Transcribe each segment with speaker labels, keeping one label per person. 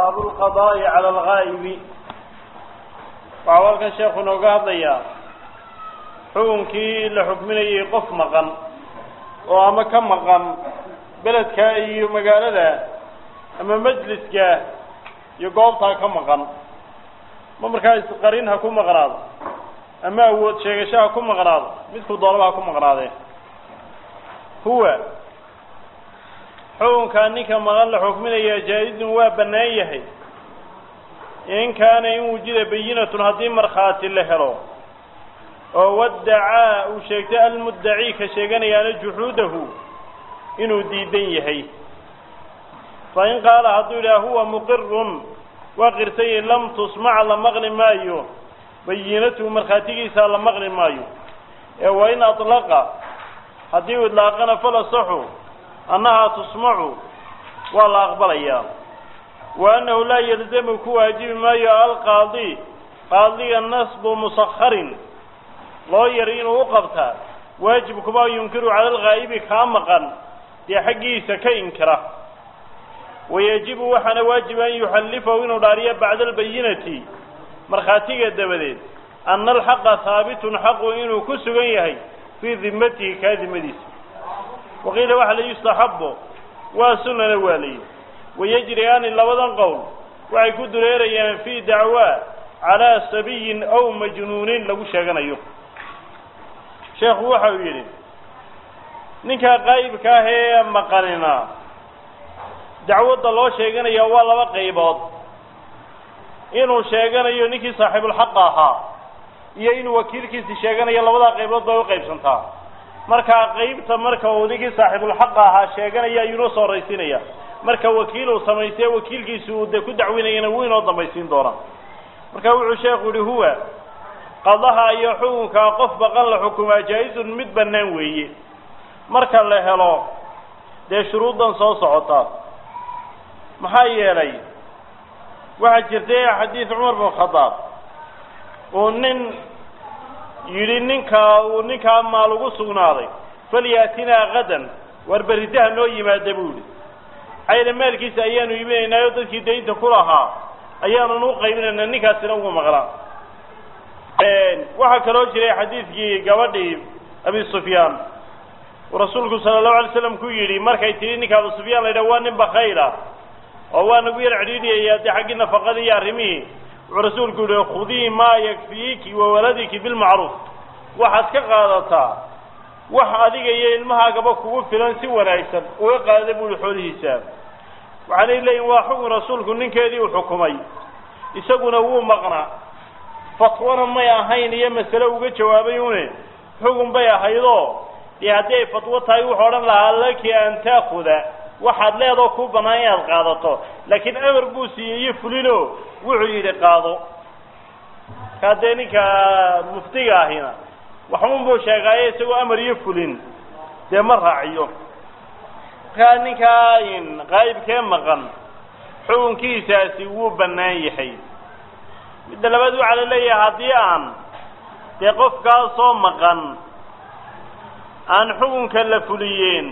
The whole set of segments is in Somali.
Speaker 1: baabu lqadaa'i cala alghaa'ibi waxau halkan sheekhu inooga hadlayaa xukunkii la xukminayay qof maqan oo ama ka maqan beledka iyo magaalada ama majliska iyo goobtaa ka maqan ma markaa isqarin ha ku maqnaado ama awood sheegasho ha ku maqnaado midkuu doonaba ha ku maqnaadee huwa xukunkaa ninka maqan la xukminaya jaa-izun waa bannaan yahay in kaana in wujida bayinatun haddii markhaati la helo oo waddacaa uu sheegtay almuddaci ka sheeganayaana juxuudahu inuu diidan yahay fa in qaala hadduu yidhaha huwa muqirun waa qirsanyay lam tusmac la maqli maayo bayinatuhu markhaatigiisa la maqli maayo ee wa in atlaqa haddii uu idlaaqana falasaxu annahaa tusmacu waa la aqbalayaa wa annahu laa yalzamu ku waajibi maayo alqaadi qaadiga nasbu musakharin loo yari inuu u qabtaa waajib kuma yunkiru cala alghaa'ibi kaa maqan dee xaggiisa ka inkira wayajibu waxaana waajiba an yuxallifahu inuu dhaariyo bacda albayinati markhaatiga dabadeed ana alxaqa haabitun xaqu inuu ku sugan yahay fii dimatihi kaa dimadiisa waqiila waxa la yustaxabo waa sunana waa layihi wayajriyaani labadan qowl waxay ku dureerayaan fii dacwaa calaa sabiyin aw majnuunin lagu sheeganayo sheekhu waxa uu yidhi ninkaa qaa'ibka ah ee maqanina dacwadda loo sheeganaya waa laba qaybood inuu sheeganayo ninkii saaxiibulxaqa ahaa iyo inuu wakiilkiisi sheeganayo labadaa qaybood bay u qaybsantaa markaa qaybta marka uu ninkii saaxiibulxaqa ahaa sheeganaya ayuunoo soo horaysiinaya marka wakiil uu samaystay wakiilkiisi uu dee ku dacwinayana wuu inoo dambaysiin doonaa marka wuxuu sheekhu yihi huwa qadaha iyo xukunkaa qof baqan la xukumaa jaa-izun mid bannaan weeye marka la helo dee shuruuddan soo socota maxaa yeelay waxaa jirtay xadiid cumar bin khadaab uu nin yidhi ninkaa uu ninkaa maal ugu sugnaaday falyaatinaa gadan war berridaha noo yimaada buu yihi ayna maalkiisa ayaanu iibinaynaayo dadkii daynta ku lahaa ayaanun u qaybinaynaa ninkaasina ugu maqnaa waxaa kaloo jiray xadiidkii gabadhii abi sufyaan uu rasuulku sala allahu alay slam ku yidhi markay tidhi ninka abu sufyaan la yidhaha waa nin bakayla oo waa nagu yar cidhiidhiyaya dee xaggii nafaqadii iyo arrimihii wuxuu rasuulku yihi khudii maa yakfiiki wa waladiki bilmacruuf waxaad ka qaadataa wax adiga iyo ilmahaagaba kugu filan si wanaagsan uga qaada buu yihi xoolihiisa waxaanay leeyihin waa xukun rasuulku ninkeedii uu xukumay isaguna wuu maqnaa fatwana may ahayn iyo masale uga jawaabay une xukun bay ahaydoo dee haddii ay fatwo tahay wuxuu odhan lahaa laki an taakuda waxaad leedoo kuu bannaan inaad qaadato laakiin amar buu siiyey iyo fulino wuxuu yidhi qaado kaa dee ninka muftiga ahina waxun buu sheegaaye isagoo amar iyo fulin dee ma raaciyo markaa ninkaa qaa'ibkee maqan xukunkiisaasi wuu bannaan yahay midda labaad waxaa la leeyahay haddii aan dee qofkaasoo maqan aan xukunka la fuliyeen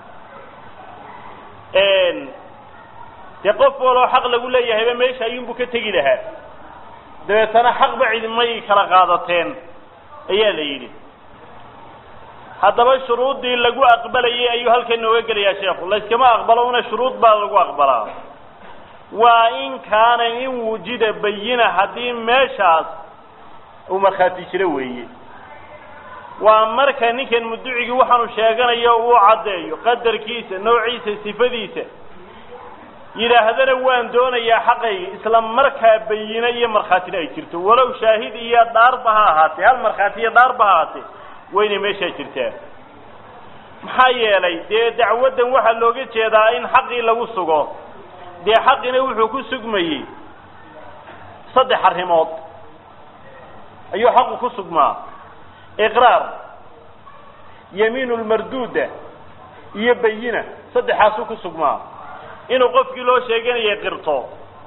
Speaker 1: dee qof waloo xaq lagu leeyahayba meesha ayuunbuu ka tegi lahaa dabeetana xaqba cidimay kala qaadateen ayaa la yidhi haddaba shuruuddii lagu aqbalayay ayuu halkan nooga gelayaa sheekhu layskama aqbalo una shuruud baa lagu aqbalaa waa in kaana in wujida bayina haddii meeshaas uu markhaati jiro weeye waa marka ninkan mudducigii waxaanu sheeganayo uu caddeeyo qadarkiisa noociisa sifadiisa yidhaahdana waan doonayaa xaqayga isla markaa bayino iyo markhaatina ay jirto walow shaahid iyo dhaarba ha ahaatee hal markhaati iyo dhaarba ha ahaatee waynay meeshaa jirtaa maxaa yeelay dee dacwaddan waxaa looga jeedaa in xaqii lagu sugo dee xaqina wuxuu ku sugmayey saddex arrimood ayuu xaqu ku sugmaa iqraar yamiinu lmarduuda iyo bayina saddexaasuu ku sugmaa inuu qofkii loo sheeganayay qirto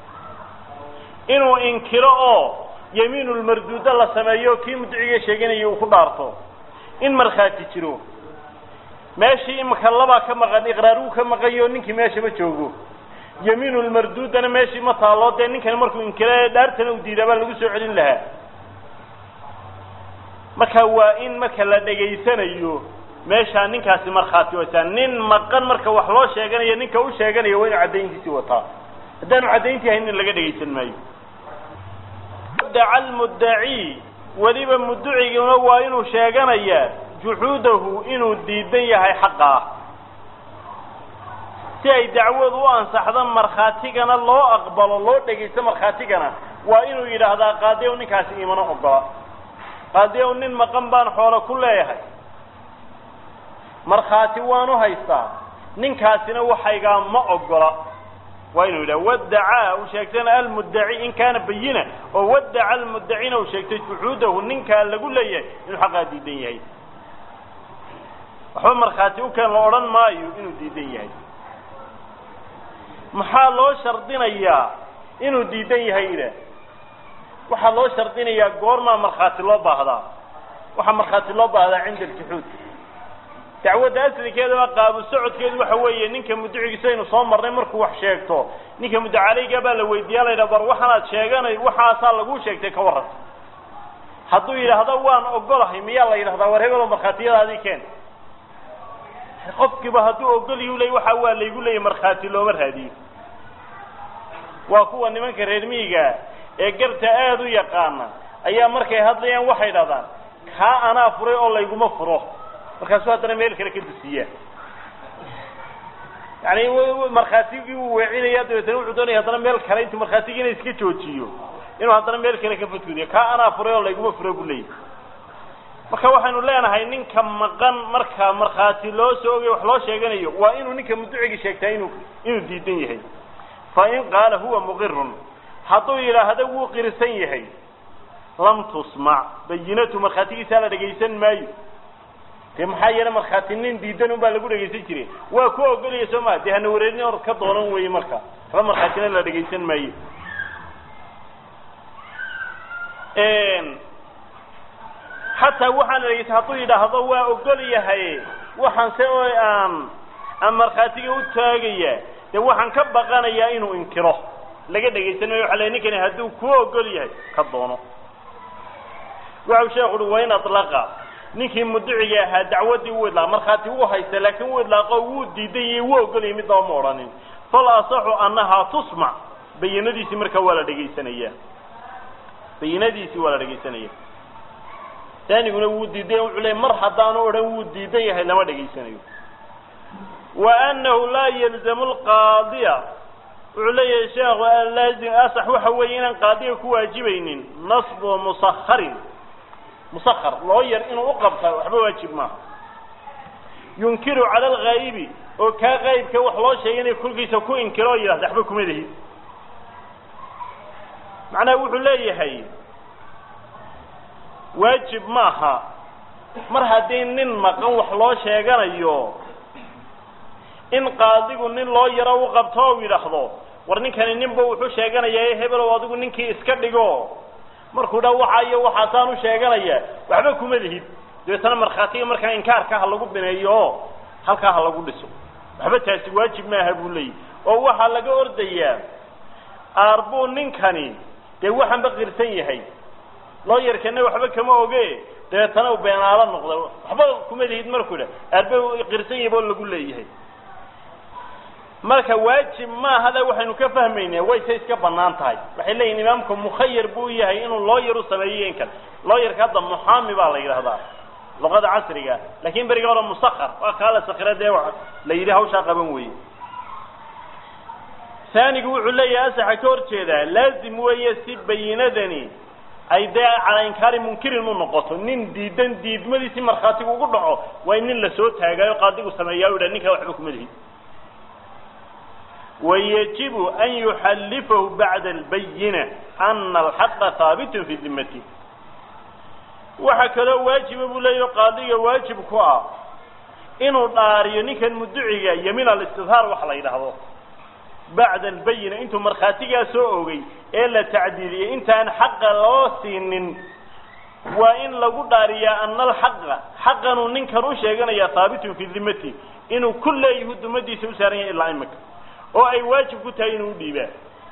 Speaker 1: inuu inkiro oo yamiinulmarduuda la sameeyo kii mudciga sheeganaya uu ku dhaarto in markhaati jiro meeshii imika labaa ka maqan iqraar uu ka maqanyo ninkii meesha ma joogo yamiinu lmarduudana meeshii ma taalo dee ninkani markuu inkira dhaartana u diidaa baa lagu soo celin lahaa marka waa in marka la dhegaysanayo meeshaa ninkaasi markhaati wataa nin maqan marka wax loo sheeganayo ninka u sheeganaya waa inu caddayntiisii wataa haddaanu caddayntii haynin laga dhegaysan maayo daca almuddaci weliba mudduciguna waa inuu sheeganayaa juxuudahu inuu diidan yahay xaqa ah si ay dacwadu u ansaxdo markhaatigana loo aqbalo loo dhegaysto markhaatigana waa inuu yidhaahdaa qaadi ow ninkaasi imana ogola qaadi ow nin maqan baan xoolo ku leeyahay markhaati waanu haystaa ninkaasina waxaygaa ma ogola waa inuu yidhaha wadacaa uu sheegtana almuddaci in kaana bayina oo wadaca almuddacina uu sheegtay juxuudahu ninkaa lagu leeyahay inuu xaqaa diidan yahay waxba markhaati u keen la odhan maayo inuu diidan yahay maxaa loo shardinayaa inuu diidan yahay ila waxaa loo shardinayaa goormaa markhaati loo baahdaa waxaa markhaati loo baahdaa cinda aljuxuud dacwadda asligeedaba qaabu socodkeedu waxa weeye ninka mudducigiisa aynu soo marnay markuu wax sheegto ninka muddacalayga baa la weydiiyaa la yidhaha bar waxaanaad sheeganay waxaasaa laguu sheegtay ka warranta hadduu yidhaahdo waan ogolahay miyaa la yidhahdaa war hebelo markhaatiyadaadii keen qofkiiba hadduu ogolyu ley waxa waa laygu leeyay markhaati looma raadiyo waa kuwa nimanka reer miyiga ee garta aada u yaqaana ayaa markay hadlayaan waxay dhahdaan kaa anaa furay oo layguma furo markaasuu haddana meel kale ka dusiyaa yani markhaatigii uu weecinaya dabeetana wuxuu doonaya haddana meel kale intuu markhaatigiina iska joojiyo inuu haddana meel kale ka fadgudiyo kaa anaa furay oo layguma furo buu leeyahy marka waxaynu leenahay ninka maqan marka markhaati loo soo ogay wax loo sheeganayo waa inuu ninka mudducigi sheegtaa inuu inuu diidan yahay fa in qaala huwa muqirun hadduu yidhaahdo wuu qirsan yahay lam tusmac bayinatu markhaatigiisaa la dhegaysan maayo dee maxaa yeele markhaati nin diidan un baa lagu dhegaysan jiray waa ku ogolaya soo maa dee hana wareerin or ka doonan weeye marka waxba markhaatina la dhegaysan maayo xataa waxaan la dhegaysan hadduu yidhaahdo waa ogol yahay waxaan se oo aan aan markhaatiga u taagaya dee waxaan ka baqanayaa inuu inkiro laga dhegaysan maayo waxa la ninkani hadduu ku ogol yahay ka doono waxau sheekhu uhi wain alaqa ninkii mudduciga ahaa dacwaddii wuu idlaaqa markhaati wuu haysta laakiin wuu idlaaqo wuu diidan yahay wuu ogolayay midnaba ma odhanin fal asaxu annahaa tusmac bayinadiisii markaa waa la dhegaysanaya bayinadiisii waa la dhegaysanaya taaniguna wuu diidan wuxuu leey mar haddaanu odhan wuu diidan yahay lama dhegaysanayo wa annahu laa yalzamu lqaadiya wuxuu leeyahay sheekhu laazim asax waxa weeye inaan qaadiga ku waajibaynin nasbu musakharin musakar loo yar inuu u qabta waxba waajib maaha yunkiru cala alghaa'ibi oo kaa qaa'ibka wax loo sheegay inay kolkiisa ku inkiro oo yidhahda waxba kuma lihid macnaha wuxuu leeyahay waajib maaha mar haddii nin maqan wax loo sheeganayo in qaadigu nin loo yaro u qabto oo yidhaahdo war ninkani ninba wuxuu sheeganayaa hebelow adigu ninkii iska dhigo markuu dha waxa iyo waxaasaan u sheeganaya waxba kuma lihid dabeetana markhaatiga markaa inkaarka ha lagu bineeyo oo halkaa ha lagu dhiso waxba taasi waajib maaha buu leeyahy oo waxaa laga ordayaa aarbuu ninkani dee waxanba qirsan yahay loo yarkana waxba kama oge dabeetana u beenaalo noqda waxba kuma lihid markuu dha aarba qirsan yahay boo lagu leeyahay marka waajib maahada waxaynu ka fahmaynaa wayse iska banaan tahay waxay leeyihin imaamku mukhayar buu yahay inuu looyar u sameeyo in kale looyarka hadda muxaami baa la yidhahdaa luqada casriga lakin beriga hore musakar waa kaa la sakira dee la yidhi hawshaa qaban weye saanigu wuxuu leeyahay asaxa ka hor jeedaa laazim weeye si bayinadani ay dee calaa inkaari munkirin u noqoto nin diidan diidmadiisi markhaatigu ugu dhaco waa in nin lasoo taagaayo qaadigu sameeyaa u dha ninkaa waxba kuma lihi ويجب أن يحلفه بعد البينة أن الحق ثابت في ذمته waxa kaloo waajiba buu leeyahy qaadiga waajib ku ah inuu dhaariyo ninkan mudduciga yamiin alistidhaar waxa la yidhaahdo bacda albayina intuu markhaatigaa soo ogay ee la tacdiiliyey intaan xaqa loo siinin waa in lagu dhaariyaa ana alxaqa xaqanuu ninkan u sheeganaya haabitun fii dimati inuu ku leeyahu dumadiisa u saaran yahay ilaa imika oo ay waajib ku tahay inuu udhiibaa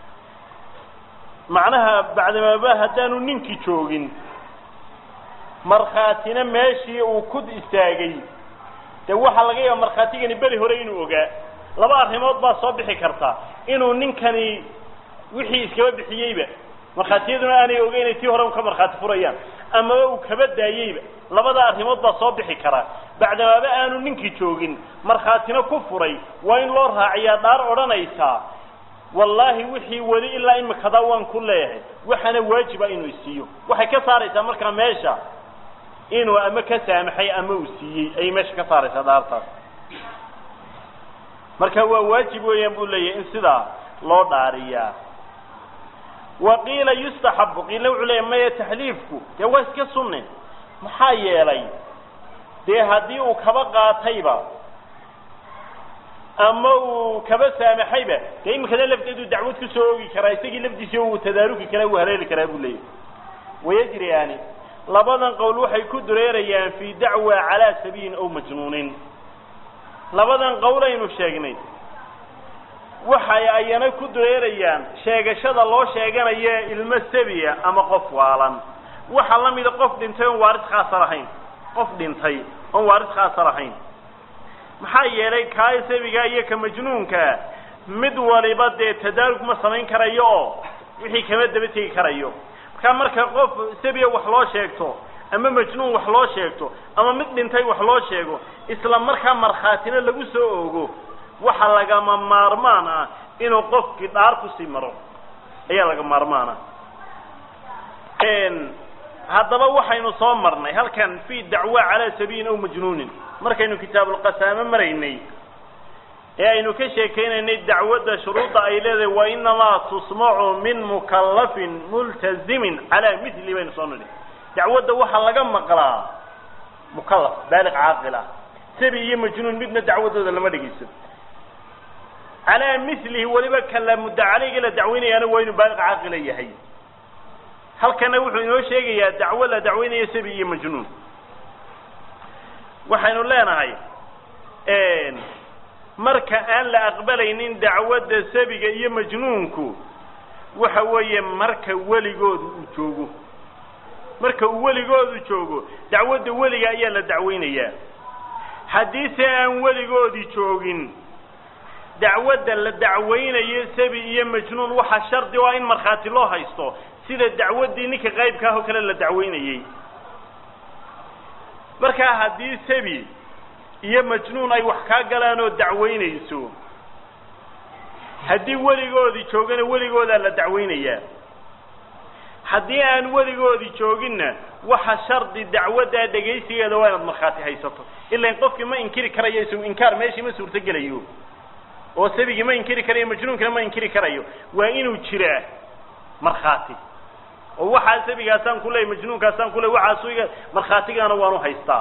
Speaker 1: macnaha bacdamaaba haddaanu ninkii joogin markhaatina meeshii uu ku istaagay dee waxaa laga yaaba markhaatigani beri hore inuu ogaa laba arrimood baa soo bixi karta inuu ninkani wixii iskaba bixiyeyba markhaatiyaduna aanay ogeynay tii hore un ka markhaati furayaan amaba uu kaba daayeyba labada arrimood baa soo bixi karaa bacdamaaba aanu ninkii joogin markhaatina ku furay waa in loo raaciyaa dhaar odhanaysaa wallaahi wixii weli ilaa imikadaa waan ku leeyahay waxaana waajiba inuu isiiyo waxay ka saaraysaa markaa meesha inuu ama ka saamaxay ama uu siiyey ayay meesha ka saaraysaa dhaartaas marka waa waajib weeyaan buu leeyahay in sidaa loo dhaariyaa wa qiila yustaxabu qiila wuxuu leeyahy maya taxliifku dee waa iska sunne maxaa yeelay dee haddii uu kaba qaatayba ama uu kaba saamaxayba dee iminkada lafteedu dacwad ku soo oogi karaa isagii lafdiisi uu tadaaruki karaa uu haleeli karaa buu leeyahy wayajriyaani labadan qowl waxay ku dureerayaan fii dacwa calaa sabiilin aw majnuunin labadan qowl aynu sheegnay waxay ayana ku dureerayaan sheegashada loo sheeganayo ilmo sabiya ama qof waalan waxaa la mida qof dhintay oon waaris khaasa lahayn qof dhintay oon waaris khaasa lahayn maxaa yeelay kaa sabiga iyo ka majnuunkaa mid waliba dee tadaarug ma samayn karayo oo wixii kama daba tegi karayo markaa marka qof sabiya wax loo sheegto ama majnuun wax loo sheegto ama mid dhintay wax loo sheego isla markaa markhaatina lagu soo oogo waxa lagama maarmaan ah inuu qofkii dhaar kusii maro ayaa laga maarmaana haddaba waxaynu soo marnay halkan fi dacwa calaa sabiilin aw majnuunin markaynu kitaabulqasaame maraynay ee aynu ka sheekaynaynay dacwadda shuruudda ay leedahay wa inamaa tusmacu min mukallafin multazimin calaa mithli baynu soo nidhi dacwadda waxaa laga maqlaa mukallaf baaliq caaqil ah sabi iyo majnuun midna dacwadooda lama dhegeyso calaa milihi weliba kala mudda caleyga la dacweynayaana waa inuu baaliq caaqila yahay halkana wuxuu inoo sheegayaa dacwo la dacweynayo sabi iyo majnuun waxaynu leenahay marka aan la aqbalaynin dacwadda sabiga iyo majnuunku waxa weeye marka weligoodu uu joogo marka uu weligoodu joogo dacwadda weliga ayaa la dacweynayaa haddiise aan weligoodii joogin dacwadda la dacweynayo sabi iyo majnuun waxaa shardi o ah in markhaati loo haysto sida dacwaddii ninka qaybka ah oo kale la dacweynayey markaa haddii sabi iyo majnuun ay wax kaa galaan oo dacweynayso haddii weligoodii joogana weligoodaa la dacweynayaa haddii aan weligoodii jooginna waxa shardi dacwaddaa dhegaysigeeda waa inaad markhaati haysato ilan qofkii ma inkiri karayo isagu inkaar meeshii ma suurtogelayo oo sabigii ma inkiri karayo majnuunkina ma inkiri karayo waa inuu jiraa markhaati oo waxaa sabigaasaan ku leey majnuunkaasaan ku ley waxaasu iga markhaatigaana waanu haystaa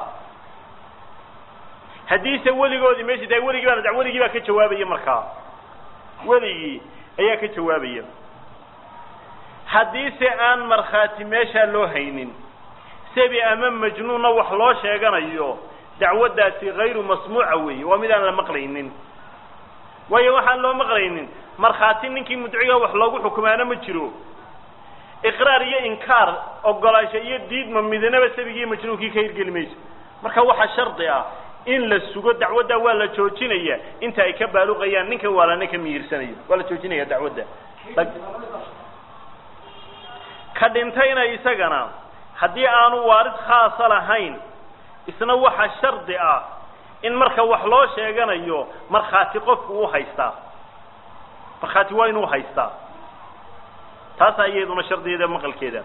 Speaker 1: haddiise weligoodii meeshii tahay weligii baa weligii baa ka jawaabaya markaa weligii ayaa ka jawaabaya haddiise aan markhaati meeshaa loo haynin sabi ama majnuunna wax loo sheeganayo dacwaddaasi hayru masmuuca weeye waa mid aan la maqlaynin waayo waxaan loo maqlaynin markhaati ninkii mudciga wax loogu xukumaana ma jiro iqraar iyo inkaar ogolaansho iyo diidma midnaba sabigii majnuunkii ka hirgeli mayso marka waxaa shardi ah in la sugo dacwadda waa la joojinaya inta ay ka baaluqayaan ninka waalana ka mihirsanayo waa la joojinaya dacwadda ka dhintayna isagana haddii aanu waarid khaasa lahayn isna waxa shardi ah in marka wax loo sheeganayo markhaati qofku u haystaa markhaati waa inuu haystaa taasaa iyaduna shardigeeda maqalkeeda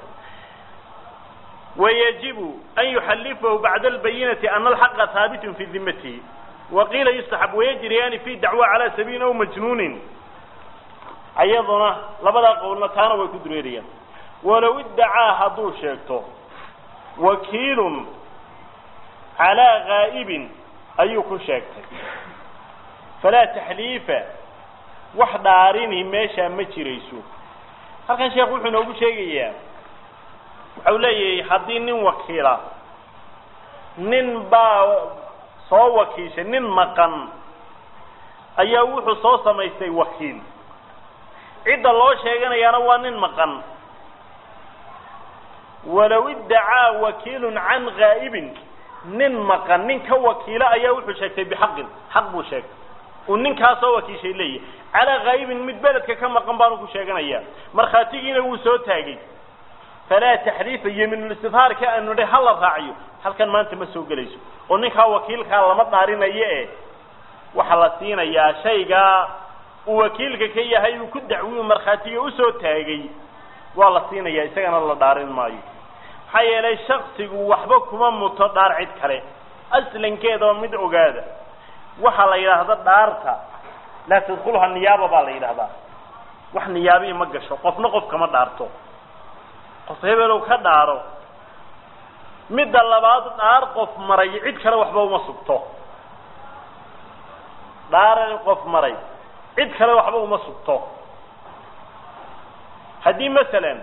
Speaker 1: wayajibu an yuxallifahu bacda albayinati ana alxaqa haabitun fi dimatihi waqiila yustaxab wayajriyaani fi dacwa calaa sabiilin aw majnuunin ayaduna labadaa qowlna taana way ku dureerayaan walow iddacaa hadduu sheegto wakiilun calaa gaa'ibin ayuu ku sheegtay falaa taxliifa wax dhaarini meeshaa ma jirayso halkan sheekh wuxuu inoogu sheegayaa waxau leeyahay haddii nin wakiila nin baa soo wakiishay nin maqan ayaa wuxuu soo samaystay wakiil cidda loo sheeganayaana waa nin maqan walow iddacaa wakiilun can ghaa'ibin nin maqan nin ka wakiila ayaa wuxuu sheegtay bixaqin xaq buu sheegtay uu ninkaasoo wakiishay leeyahy calaa ghaa'ibin mid beledka ka maqan baanu ku sheeganayaa markhaatigiina wuu soo taagay falaa taxriifa yemiinulistifhaarka aanu nidhi hala raaciyo halkan maanta ma soo gelayso oo ninkaa wakiilkaa lama dhaarinayo e waxaa la siinayaa shaygaa uu wakiilka ka yahay uu ku dacwiyu markhaatiga usoo taagay waa la siinayaa isagana la dhaarin maayo maxaa yeelay shaksigu waxba kuma muto dhaar cid kale aslankeedaba mid ogaada waxaa la yidhaahda dhaarta laa tadkulha niyaaba baa la yidhahdaa wax niyaabii ma gasho qofna qof kama dhaarto qof hebelow ka dhaaro midda labaad dhaar qof maray cid kale waxba uma sugto dhaar qof maray cid kale waxba uma sugto haddii masalan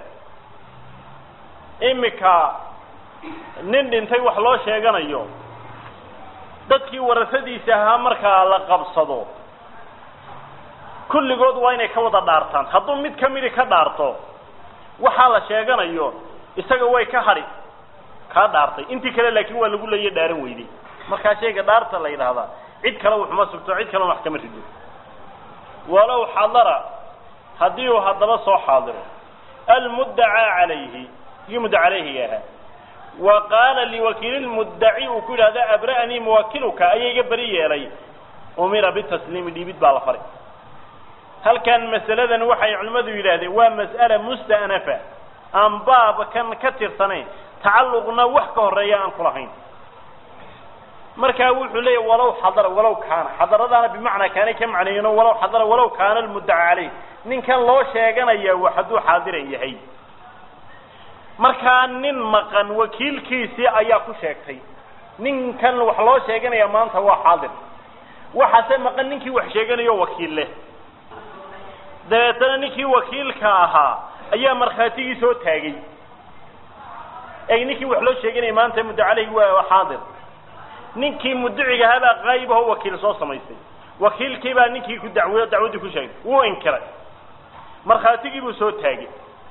Speaker 1: imika nin dhintay wax loo sheeganayo dadkii warasadiisa ahaa markaa la qabsado kulligood waa inay ka wada dhaartaan hadduu mid ka midi ka dhaarto waxaa la sheeganayo isaga way ka hadhi kaa dhaartay intii kale laakiin waa lagu leeya dhaaran weyday markaa shayga dhaarta la yidhaahdaa cid kale waxuma sugto cid kalena wax kama rido walow xadara haddii uu haddaba soo xaadiro almuddacaa calayhi kii mudda calayhiga ahaa wa qaala liwakiili lmuddaci uu ku yidhahda abra'anii muwakiluka ayaa iga beri yeelay umira bitasliimi dhiibid baa la faray halkan masaladan waxay culimmadu yidhaahdeen waa mas'ala musta'nafa aan baabkan ka tirsanayn tacalluqna wax ka horeeya aan kulahayn markaa wuxuu leeyahy walow xadara walow kaana xadaradaana bimacnaa kaanay ka macneeyeen walow xadara walow kaana almuddaca caleyh ninkan loo sheeganaya wa hadduu xaadiran yahay markaa nin maqan wakiilkiisii ayaa ku sheegtay ninkan wax loo sheeganaya maanta waa xaadir waxaase maqan ninkii wax sheeganayo wakiil leh dabeetana ninkii wakiilka ahaa ayaa markhaatigii soo taagay ey ninkii wax loo sheeganaya maanta muddo caleyhi waa xaadir ninkii mudiciga ahaa baa qaayib aho wakiil soo samaystay wakiilkii baa ninkii ku dacwiyo dacwaddii ku sheegay wuu inkiray markhaatigii buu soo taagay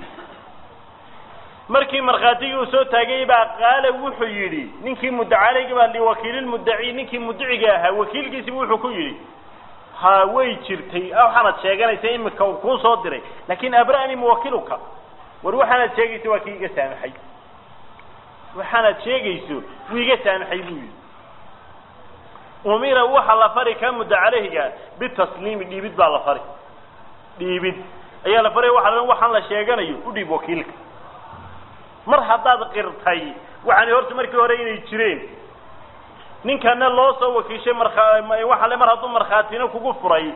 Speaker 1: markii markhaatigii uu soo taagay baa qaala wuxuu yidhi ninkii muddacalayga baa liwakiililmuddaci ninkii mudiciga ahaa wakiilkiisibu wuxuu ku yidhi ha way jirtay waxaanad sheeganaysa imika uu kuu soo diray laakin abra'ni muwakiluka war waxaanaad sheegayso waa kii iga saamaxay waxaanaad sheegayso wuu iga saamaxay buu yidhi umira waxa la fari ka mudda caleyhiga bitasliimi dhiibid baa la fari dhiibid ayaa la faray waxa waxaan la sheeganayo u dhiib wakiilka mar haddaad qirtay waxaani horta markii hore inay jireen ninkana loo soo wakiishay marwaxa le mar hadduu markhaatina kugu furay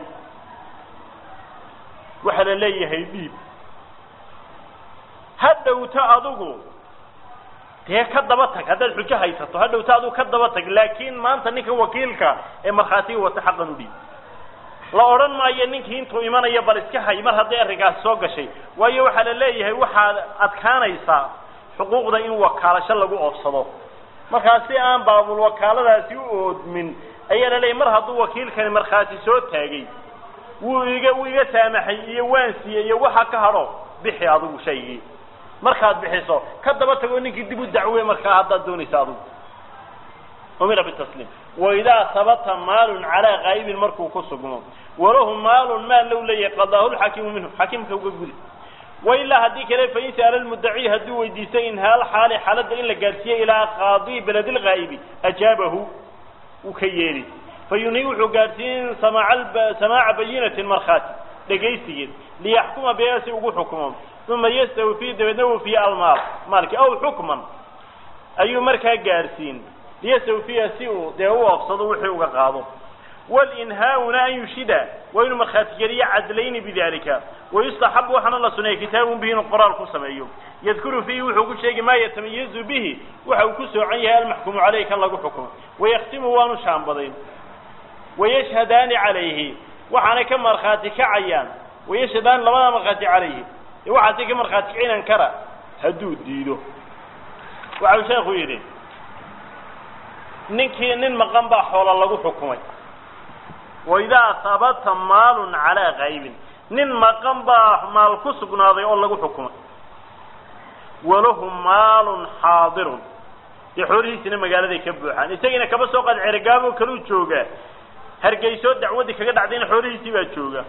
Speaker 1: waxaa la leeyahay dhiib ha dhowto adigu dee ka daba tag haddaad xujo haysato ha dhowto adigu ka daba tag laakiin maanta ninka wakiilka ee markhaatiga wata xaqan u dhiib la odhan maayo ninkii intuu imanaya bal iska hay mar hadday arrinkaasi soo gashay waayo waxaa la leeyahay waxaad adkaanaysaa xuquuqda in wakaalasho lagu oofsado markaa si aan baabul wakaaladaasi u oodmin ayaa la leeyahy mar hadduu wakiilkani markhaati soo taagay wuu iga wuu iga saamaxay iyo waan siiyey iyo waxa ka hadho bixi adigu shaygii markaad bixiso ka daba tago ninkii dib u dacwe markaa haddaad doonaysa adigu umira bitasliim waidaa habata maalun calaa qaa'ibin markuu ku sugmo walahu maalun maal low leeyahay qadaahu lxaakimu minhu xaakimka uga gudi wailaa haddii kale fain sa'ala lmuddaci hadduu weydiistay inhaal xaali xaaladda in la gaadhsiiye ilaa qaadi beledi lghaa'ibi ajaabahu uu ka yeeli fayunhi wuxuu gaadhsiiyen samaaca bayinatin markhaati dhegaysigeed liyaxkuma biha si ugu xukumo uma yastawfii dabeedna wufiya almaal maalki aw xukman ayuu markaa gaadhsiin liyastawfiya si uu dee u oofsado wixii uga qaado walinhaa'una an yushida waa inuu markhaati geliyo cadlayni bidalika wayustaxabu waxaana la suneeya kitaabun bihi inuu qoraal ku sameeyo yadkuru fiihi wuxuu ku sheegi maa yatamayazu bihi waxa uu ku soocan yahay almaxkumu caleyh kan lagu xukumo wayakhtimu waanu shaambadayn wayashhadaani calayhi waxaanay ka markhaati kacayaan wayashhadaani labada markhaati calayhi waxaasay ka markhaati kacinan kara hadduu diido waxau sheekhu yidhi ninkii nin maqan baa xoola lagu xukumay waidaa habata maalun calaa kaybin nin maqan baa maal ku sugnaaday oo lagu xukumay walahu maalun xaadirun dee xoolihiisina magaaladay ka buuxaan isagiina kaba soo qaad ceregaabo kaluu joogaa hargeysoo dacwaddii kaga dhacdayna xoolihiisii baa jooga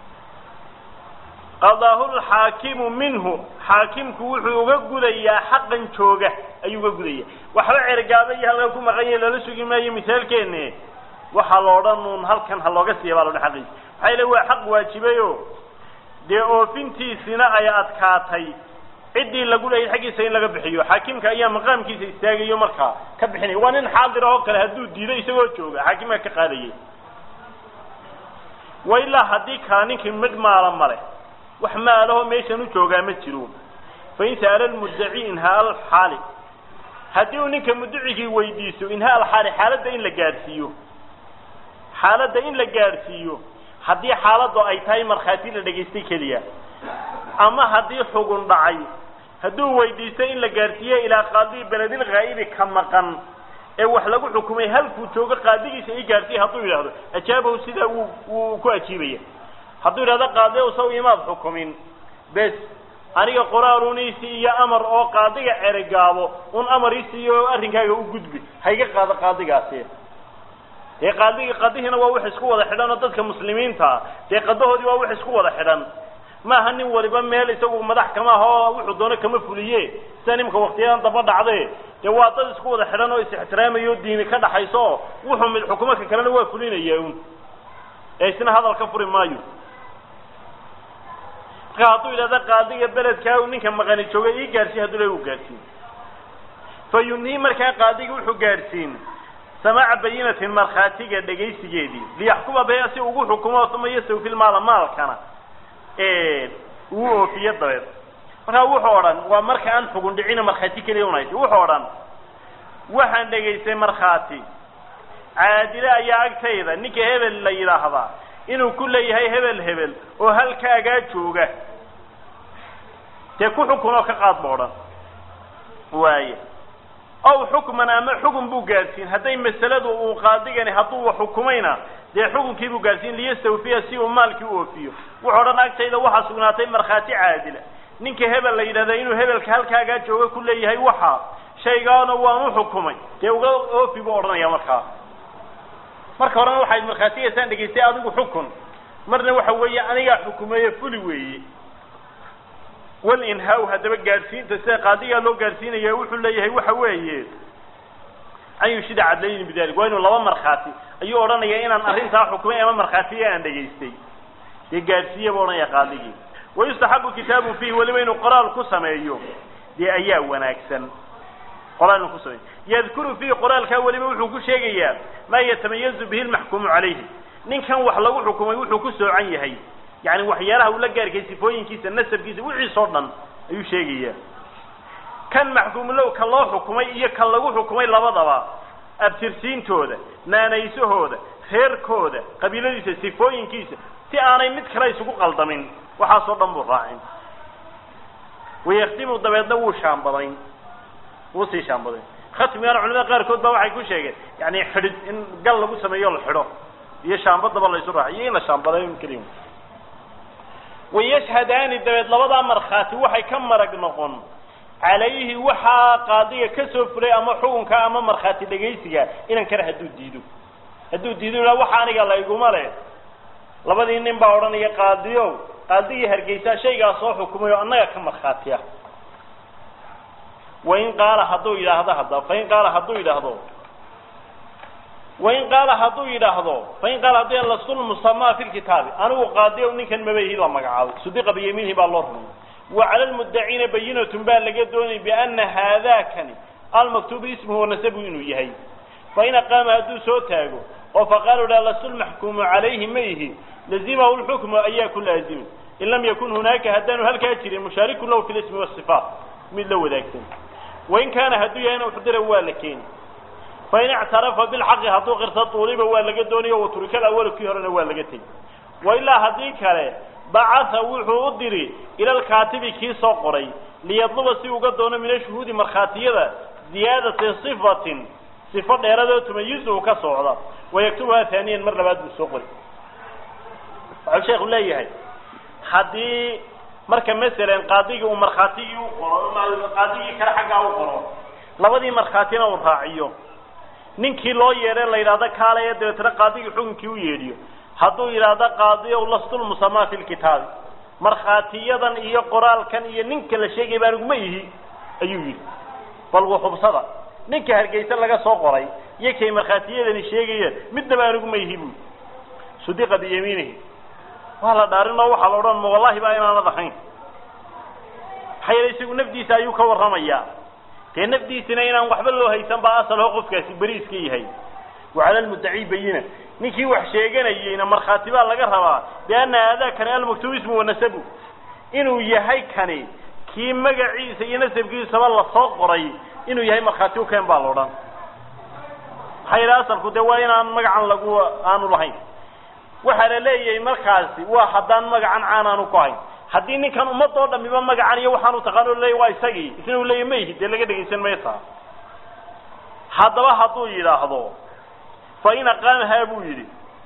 Speaker 1: qadaahu lxaakimu minhu xaakimku wuxuu uga gudayaa xaqan jooga ayuu uga gudaya waxba ceregaabo iyo halkan ku maqan yahe lala sugi maayo misaalkeene waxaa la odhan uun halkan ha looga siiya baa la odhan xaqiisa maxaa yile waa xaq waajibayo dee oofintiisina ay adkaatay ciddii lagu leeyay xaggiisa in laga bixiyo xaakimka ayaa maqaamkiisa istaagayo markaa ka bixinaya waa nin xaadir oo kale hadduu diido isagoo jooga xaakimka ka qaadayay wa ilaa haddii kala ninkii mid maala male wax maalaho meeshan u joogaa ma jiro fain sa'ala lmuddaci inhaa alxaali haddii uu ninka mudacigii weydiiso inhaa alxaali xaaladda in la gaadhsiiyo xaaladda in la gaadhsiiyo haddii xaaladdu ay tahay markhaati la dhegaystay keliya ama haddii xugun dhacay hadduu weydiisto in la gaadhsiiyo ilaa qaadii beledil haa'ibi ka maqan ee wax lagu xukumay halkuu joogo qaadigiisa i gaadhsiiya hadduu yidhaahdo ajaabahu sidaa wuu wuu ku ajiibaya hadduu yidhahdo qaadi ow saw imaad xukumin bes aniga qoraaluuniisi iyo amar oo qaadiga ceregaabo un amar isiiyo arrinkaaga u gudbi hayga qaado qaadigaasi dee qaadigi qadihiina waa wax isku wada xidhan oo dadka muslimiinta dee qadahoodii waa wax isku wada xidhan maaha nin waliba meel isagu madax kama aha oo wuxuu doono kama fuliye sida nimka waktiyadan daba dhacde dee waa dad isku wada xidhan oo is-ixtiraamayo diini ka dhaxayso oo wuxuu mid xukumo ka kalena waa fulinaya un ee isna hadal ka furi maayo marka hadduu yidhahda qaadiga beledkaa ninka maqani jooga ii gaadhsiin hadduu le u gaadhsiin fa yunhii markaa qaadigi wuxuu gaadhsiin samaaca bayinatin markhaatiga dhegaysigeedii liyaxkuma baya si ugu xukumo uma yastawfi lmaala maalkana uu oofiyo dabeed markaa wuxuu odhan waa marka aan xugun dhicina markhaati keliya unaysa wuxuu odhan waxaan dhegaystay markhaati caadile ayaa agtayda ninka hebel la yidhaahdaa inuu ku leeyahay hebel hebel oo halkaagaa jooga dee ku xukun oo ka qaad ba odhan waaya ow xukman ama xukun buu gaadhsiin hadday masaladu uu qaadigani hadduu xukumayna dee xukunkii buu gaadhsiin liyastawfiya si uu maalkii u oofiyo wuxuu odhan agtayda waxaa sugnaatay markhaati caadila ninka hebel la yidhahda inuu hebelka halkaagaa jooga ku leeyahay waxa shaygaana waan u xukumay dee uga oofi buu odhanaya markaa marka horena waxayd markhaatigaysaan dhegaystay adigu xukun marna waxa weeye anigaa xukumeeye fuli weeye walinhaa haddaba gaadhsiinta sida qaadigaa loo gaadhsiinaya wuxuu leeyahay waxa weeye an yushida cadlayni bidalik waa inuu laba markhaati ayuu odhanaya inaan arrintaa xukumay ama markhaatiga aan dhegaystay dee gaadhsiiya buu odhanaya qaadigii wayustaxabu kitaabun fiihi weliba inuu qoraal ku sameeyo dee ayaa wanaagsan qoraal inuu ku sameeyo yadkuru fiihi qoraalkaa weliba wuxuu ku sheegayaa maa yatamayazu bihi lmaxkuumu calayhi ninkan wax lagu xukumay wuxuu ku soocan yahay yani waxyaalaha uu la gaarkay sifooyinkiisa nasabkiisa wixiisoo dhan ayuu sheegayaa kan maxkuumulow ka loo xukumay iyo kan lagu xukumay labadaba abtirsiintooda naanaysahooda reerkooda qabiiladiisa sifooyinkiisa si aanay mid kale isugu qaldamin waxaasoo dhan buu raacin wayaktimu dabeedna wuu shaambadayn wuu sii shaambadayn khatmigana culamada qaarkood baa waxay ku sheegeen yani xidhid in gal lagu sameeyo la xidho iyo shaambadaba la isu raaciy iyo in la shaambadayo keliya wayashhadaani dabeed labadaa markhaati waxay ka marag noqon calayhi waxaa qaadiga ka soo fulay ama xukunka ama markhaati dhegaysiga inan kale hadduu diido hadduu diido ila waxa aniga layguma leh labadii nin baa odhanaya qaadiyo qaadigii hargeysaa shaygaa soo xukumay oo annaga ka markhaati ah wain qaala hadduu yidhaahdo hadda fain qaala hadduu yidhaahdo wain qaala hadduu yidhaahdo fain qaala hadduu yidhahdo lasul musamaa fi lkitaabi anigu qaadiyo ninkan mabayhi la magacaabo sudiqa biyamiinihi baa loo rumay wa cala lmuddaciina bayinatun baa laga doonay biana haadakani almaktuubu ismuhu wanasabu inuu yahay fain aqaama hadduu soo taago oo faqaala idhaha lasul maxkuumu calayhi ma ihi lazimahu lxukmu ayaa ku laazimi in lam yakun hunaaka haddaanu halkaa jirin mushaarikun lahu fi lismi wasifaat mid la wadaagsan wain kaana hadduu yahayna uxdira waa la keeni fain ictarafa bilxaqi hadduu qirta tuuliba waa laga doonayo waturika alawalu kii horena waa laga tegi wailaa haddii kale bacatha wuxuu u diri ila alkaatibi kii soo qoray liyadluba si uga doono min ashuhuudi markhaatiyada ziyaadati sifatin sifo dheeradoo tumayizu ka socda wayaktubuha haaniyan mar labaad buu soo qori waxau sheekhu leeyahay haddii marka masalan qaadigii uu markhaatigii u qoro qaadigii kale xaggaa u qoro labadii markhaatina uu raaciyo ninkii loo yeedhay la yidhahdo kaalaya dabeetna qaadigii xukunkii u yeedhiyo hadduu yidhaahdo qaadiyow lastulmusamaa fi lkitaabi markhaatiyadan iyo qoraalkan iyo ninka la sheegay baa aniguma ihi ayuu yidhi bal wuxubsada ninka hargeysa laga soo qoray iyo kay markhaatiyadani sheegayeen midnaba aniguma ihi buu sudiqa biyamiinihi waa la dhaarin oo waxaa la odhan ma wallahi baa inaanad ahayn maxaa yeele isagu nafdiisa ayuu ka warramayaa dee nafdiisina inaan waxba loo haysan baa asalho qofkaasi beriiska yahay wacala lmuddaci bayina ninkii wax sheeganayeyna markhaati baa laga rabaa bianna aadaakani almaktuub ismu wanasabu inuu yahay kani kii magaciisa iyo nasabkiisaba lasoo qoray inuu yahay markhaati ukeen baa la odhan maxaa yidhi asalku dee waa inaan magacan lagu aanu lahayn waxaa la leeyahay markaasi waa haddaan magacan caan aanu ku hayn haddii ninkan ummadoo dhamiba magacan iyo waxaanu taqaano leeya waa isagii isna uu leeya ma ihi dee laga dhegaysan maysaa haddaba hadduu yidhaahdo fa in aqaamahaa buu yidhi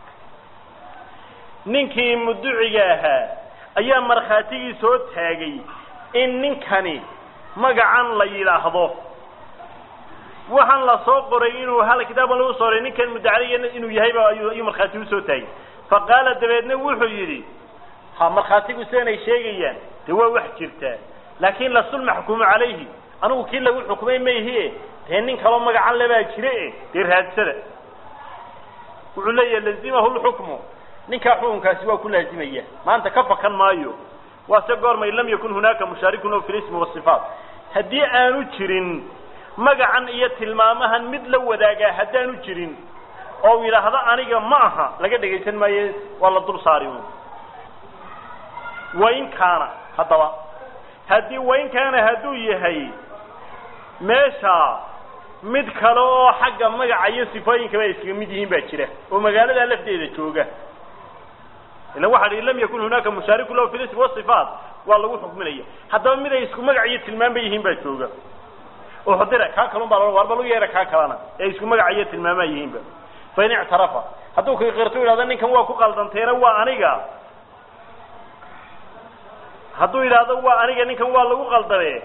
Speaker 1: ninkii muduciga ahaa ayaa markhaatigii soo taagay in ninkani magacan la yidhaahdo waxaan la soo qoray inuu hal kitaaban lagu soo qoray ninkan mudacaliga inuu yahayba ayuu markhaati usoo taagay fa qaala dabeedna wuxuu yidhi ha markhaatigu sidanay sheegayaan dee waa wax jirtaa laakin lasul maxkuumu calayhi anigu kii lagu xukumay mayhie dee nin kaloo magacan lebaa jire dee raadsada wuxuu leeyahay lazimahu lxukmu ninkaa xukunkaasi waa ku laazimaya maanta ka fakan maayo waa se goormay lam yakun hunaaka mushaarikun o fi lismi wasifaat haddii aanu jirin magacan iyo tilmaamahan mid la wadaagaa haddaanu jirin oo yidhaahdo aniga ma aha laga dhegaysan maayo waa la dul saari un wain kaana haddaba haddii wain kaana hadduu yahay meesha mid kale oo xagga magaca iyo sifooyinkaba ay iskaga mid yihiin baa jira oo magaalada lafteeda jooga ila waxa hi lam yakun hunaaka mushaariku lahu fi lism wasifaat waa lagu xukminaya haddaba mid ay isku magac iyo tilmaamba yihiin baa jooga oo xudira kaa kalun baa lo war bal u yeera kaa kalena ee isku magaca iyo tilmaamaa yihiinba fa in ictarafa hadduu kaqirto yidhahdo ninkan waa ku qaldanteena waa aniga hadduu yidhaahdo waa aniga ninkan waa lagu qaldame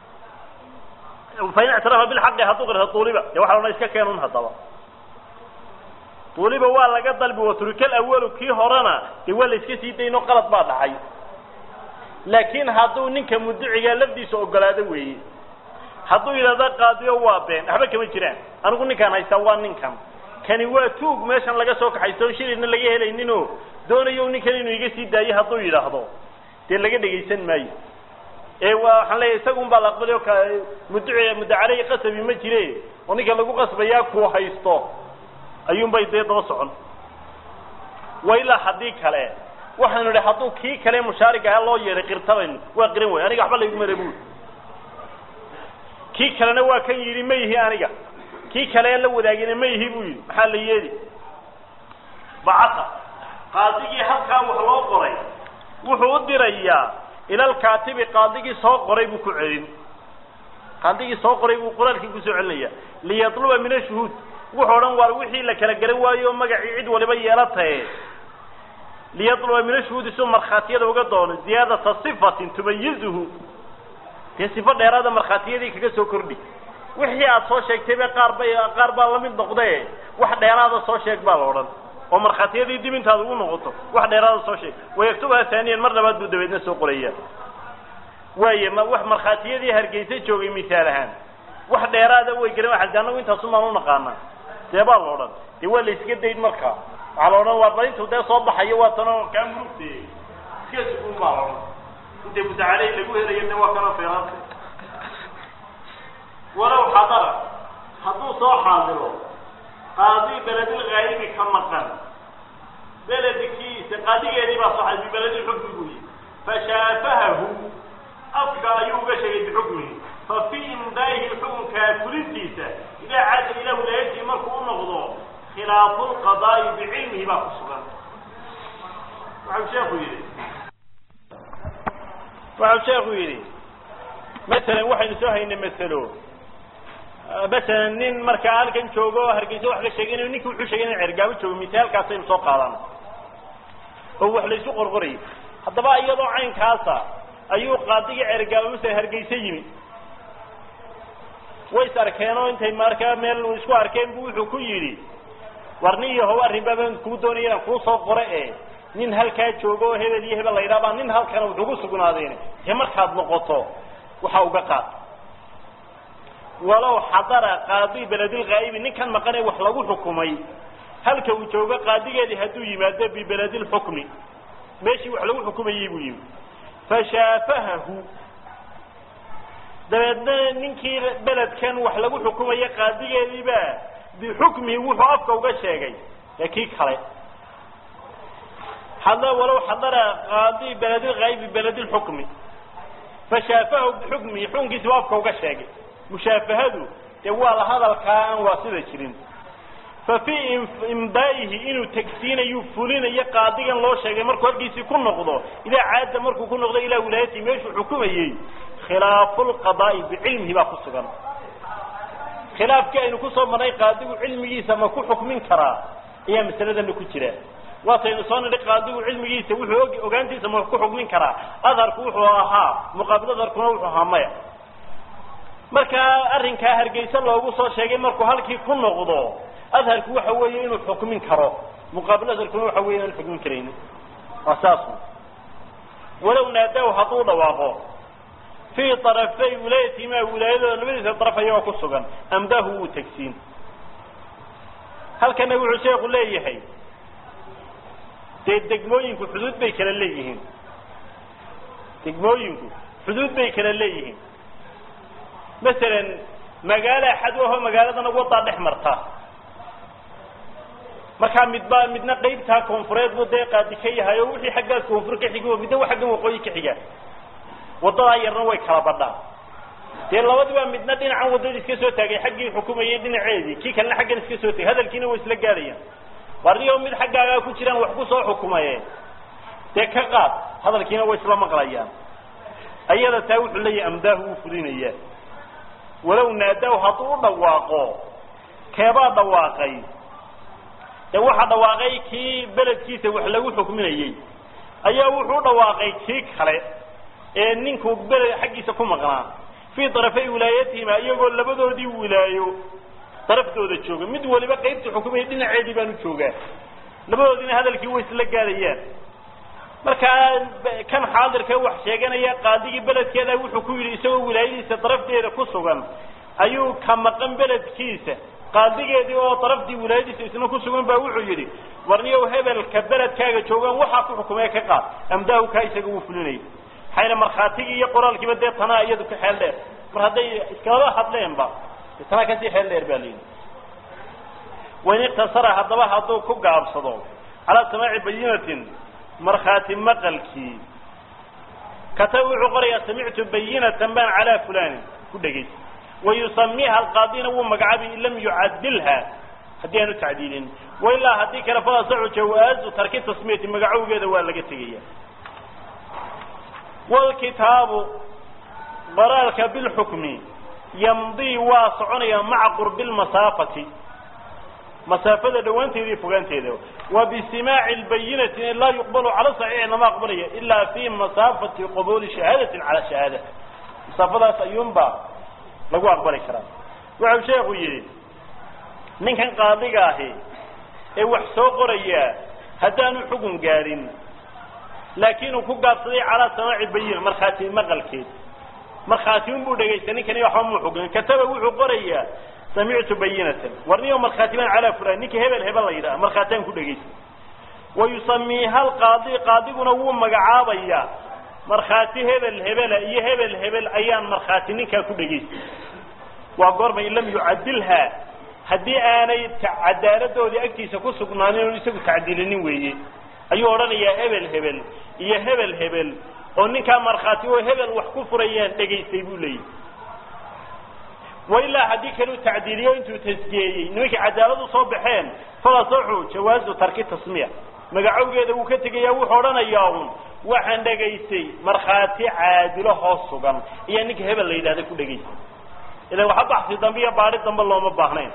Speaker 1: fain ictarafa bilxaqi hadduu qirto tuuliba dee waxa la iska keenun haddaba tuuliba waa laga dalbi waturikal awalu kii horena dee waa la iska sii dayno qalad baa dhacay laakiin hadduu ninka muduciga lafdiisa ogolaado weeye hadduu yidhahdo qaadiyo waa been waxba kama jiraan anigu ninkaan haystaa waa ninkan kani waa tuug meeshan laga soo kaxaysto on shilidna laga helayninoo doonayo ninkan inuu iga sii daayo hadduu yidhaahdo dee laga dhegaysan maayo ee waa waxaan leeyahay isagun baa la aqbali o ka muduci mudacaley qasabi ma jire oo ninka lagu qasbayaa kuu haysto ayuunbay dee daba socon wa ilaa haddii kale waxaanu idhi hadduu kii kale mushaarig aha loo yeedhay qirtabaynu waa qiran way aniga waxba laygu mara buuli kii kalena waa kan yidhi ma yihi aniga kii kale la wadaagina ma yihi buu yidhi maxaa la yeeli bacasa qaadigii halkaa wax loo qoray wuxuu u dirayaa ilalkaatibi qaadigii soo qoray buu ku celin qaadigii soo qoray buu qoraalkii kusoo celinaya liyatluba min ashuhuud wuxuu odhan waar wixii la kala garan waayo o magacii cid waliba yeelatae liyatluba min ashuhuudi suu markhaatiyada uga doono ziyaadata sifatin tumayizuhu dee sifo dheeraada markhaatiyadii kaga soo kordhi wixii aad soo sheegtayba qaar bay qaar baa lamid noqde wax dheeraada soo sheeg baa la odhan oo markhaatiyadii dib intaad ugu noqoto wax dheeraada soo sheeg wayaktubha haaniyan mar labaad buu dabeedna soo qoraya waaye ma wax markhaatiyadii hargeysa joogay misaal ahaan wax dheeraada way garan waa de anagu intaasumaan unaqaanaa dee baa la odhan dee waa la iska dayn markaa waxaa la odhan waa bal intuu dee soo baxayo waa tanoo kaa murugte iska sugun baa la odhan inta mutacaley lagu helayo de waa kana feeraanta walow xadara hadduu soo xaadiro qaadi beledil haayibi ka maqan beledkiisa qaadigeedii baa soo xaadiray bibeledil xukmi buu yihi fashaafahahu afka ayuu uga sheegay bixukmihi fa fii imdaa'ihi xukunkaa fulintiisa idaa caada ilaa wilaayatihi markuu u noqdo khilaafu lqadaa'i bicilmihi baa ku sugan waxau sheekhu yidhi waxau sheekhu yidhi masalan waxaynu soo haynay masalo masalan nin markaa halkan joogo oo hargeysa wax ka sheeganayo ninki wuxuu sheegay in cergaabo joogo misaalkaasaynu soo qaadana oo wax laysu qorqorayay haddaba iyadoo caynkaasa ayuu qaadigii cergaabo masala hargeysa yimi way is arkeen oo intay markaa meel isku arkeen bu wuxuu ku yidhi war nin iyo how arrin baaban kuu doonaya inaan kuu soo qore e nin halkaa joogo oo hebel iyo hebel la yidhaha baa nin halkana wuxuu ku sugnaadeen dee markaad noqoto waxa uga qaad walow xadara qaadi beledilghaa'ibi ninkan maqan ee wax lagu xukumay halka uu joogo qaadigeedii hadduu yimaado bibeledilxukmi meeshii wax lagu xukumayey buu yimi fashaafahahu dabeedna ninkii beledkan wax lagu xukumaya qaadigeediibaa bixukmihi wuxuu afka uga sheegay ee kii kale had walow xadara qaadi beledilghaa'ibi beledilxukmi fashaafahahu bixukmihi xukunkiisi buu afka uga sheegay mushaafahadu dee waa la hadalkaa aan waa sida jirin fa fii imdaa'ihi inuu tegsiinayu fulinayo qaadigan loo sheegay markuu halkiisii ku noqdo idaa caada markuu ku noqdo ilaa wilaayatihi meeshuu xukumayey khilaafu lqadaa'i bicilmihi baa ku sugan khilaafkii aynu kusoo marnay qaadigu cilmigiisa ma ku xukmin karaa ayaa masaladana ku jira waataynu soo nidhi qaadigu cilmigiisa wuxuu og ogaantiisa ma ku xukmin karaa adharku wuxuu ahaa muqaabil adharkuna wuxuu ahaa maya markaa arrinkaa hargeysa loogu soo sheegay markuu halkii ku noqdo adharku waxa weeye inuu xukmin karo muqaabil adharkuna waxa weeye inaan xukmin karaynin waa saas walow naadaw hadduu dhawaaqo fii arafay wilaayatihimaa wilaayadooda labadiisa daraf ayagoo ku sugan amdaahu wuu tegsiin halkana wuxuu sheeku leeyahay dee degmooyinku xuduud bay kala leeyihiin degmooyinku xuduud bay kala leeyihiin masalan magaalo axad ahoo magaaladana wadaa dhex marta markaa midba midna qaybtaa koonfureed buu dee qaadi ka yahay oo wixii xaggaa koonfur ka xigi midna xaggan waqooyi ka xiga wadadaa yarna way kala badhaa dee labadiba midna dhinacan waddada iska soo taagay xaggii xukumayay dhinaceedii kii kalena xaggan iska soo tagay hadalkiina way isla gaadhayaan warniyo mid xaggaagaa ku jiraan wax ku soo xukumaye dee ka qaad hadalkiina way isla maqlayaan ayada taa wuxuu leeyahay amdaahu wuu fulinayaa walow naadaw hadduu u dhawaaqo keebaa dhawaaqay dee waxaa dhawaaqay kii beledkiisa wax lagu xukminayey ayaa wuxuu u dhawaaqay kii kale ee ninkuu beled xaggiisa ku maqnaa fii darafay wilaayatihima iyagoo labadoodii wilaayo daraftooda jooga mid waliba qaybta xukumaya dhinaceedii baanu joogaa labadoodiina hadalkii way isla gaadayaan markaa kan xaadirka wax sheeganaya qaadigii beledkeeda wuxuu ku yidhi isagoo wilaayadiisa darafteeda ku sugan ayuu ka maqan beledkiisa qaadigeedii oo daraftii wilaayadiisa isna ku sugan baa wuxuu yidhi warniyow hebelka beledkaaga joogaan waxaa ku xukumee ka qaad amdaahu kaa isaga wuu fulinayay maxayna markhaatigii iyo qoraalkiiba dee tanaa iyadu ka xeel dheer mar hadday iskalaba hadleenba de tanaa kasii xeel dheer ba layidhi wain iktasara haddaba hadduu ku gaabsado calaa samaaci bayinatin markhaati maqalkii kataba wuxuu qorayaa samictu bayinatan baan calaa fulani ku dhegaysa wayusamiiha alqaadina wuu magacaabi in lam yucadilha haddii aanu tacdiilin wailaa haddii kale falasaxu jawaazu tarki tasmiyati magacowgeeda waa laga tegaya wlkitaabu qoraalka bilxukmi yamdii waa soconaya maca qurbi lmasaafati masaafada dhawaanteeda iyo fogaanteeda wa bisimaaci lbayinati laa yuqbalu cala saxiixi lama aqbalaya ila fi masaafati qabuuli shahaadatin cala shahaada masaafadaas ayuunbaa lagu aqbali karaa wuxuu sheekhu yidhi ninkan qaadiga ahi ee wax soo qorayaa haddaanu xugun gaadhin laakiin uu ku gaabsaday calaa samaaci bayina markhaati maqalkeed markhaati unbuu dhegaystay ninkani waxba muu xugun kataba wuxuu qorayaa samictu bayinatan warniyo markhaati baan calaa fulan ninka hebel hebel la yidhaha markhaataan ku dhegaystay wayusamiiha alqaadi qaadiguna wuu magacaabayaa markhaati hebel hebela iyo hebel hebel ayaan markhaati ninkaa ku dhegaystay waa goorma in lam yucadilha haddii aanay cadaaladoodii agtiisa ku sugnaanin oon isagu tacdiilinin weeye ayuu odhanayaa hebel hebel iyo hebel hebel oo ninkaa markhaati oo hebel wax ku furayaan dhegaystay buu leeyahy wailaa haddii kaleu tacdiiliyo intuu tasjiyeeyey nimankii cadaalad u soo baxeen falasaxu jawaazu tarki tasmiya magacowgeeda wuu ka tegayaa wuxuu odhanayaa un waxaan dhegaystay markhaati caadilo hoos sugan ayaa ninka hebel la yidhahda ku dhegaystay ilan waxa baxsi dambe iyo baadhi dambe looma baahnayn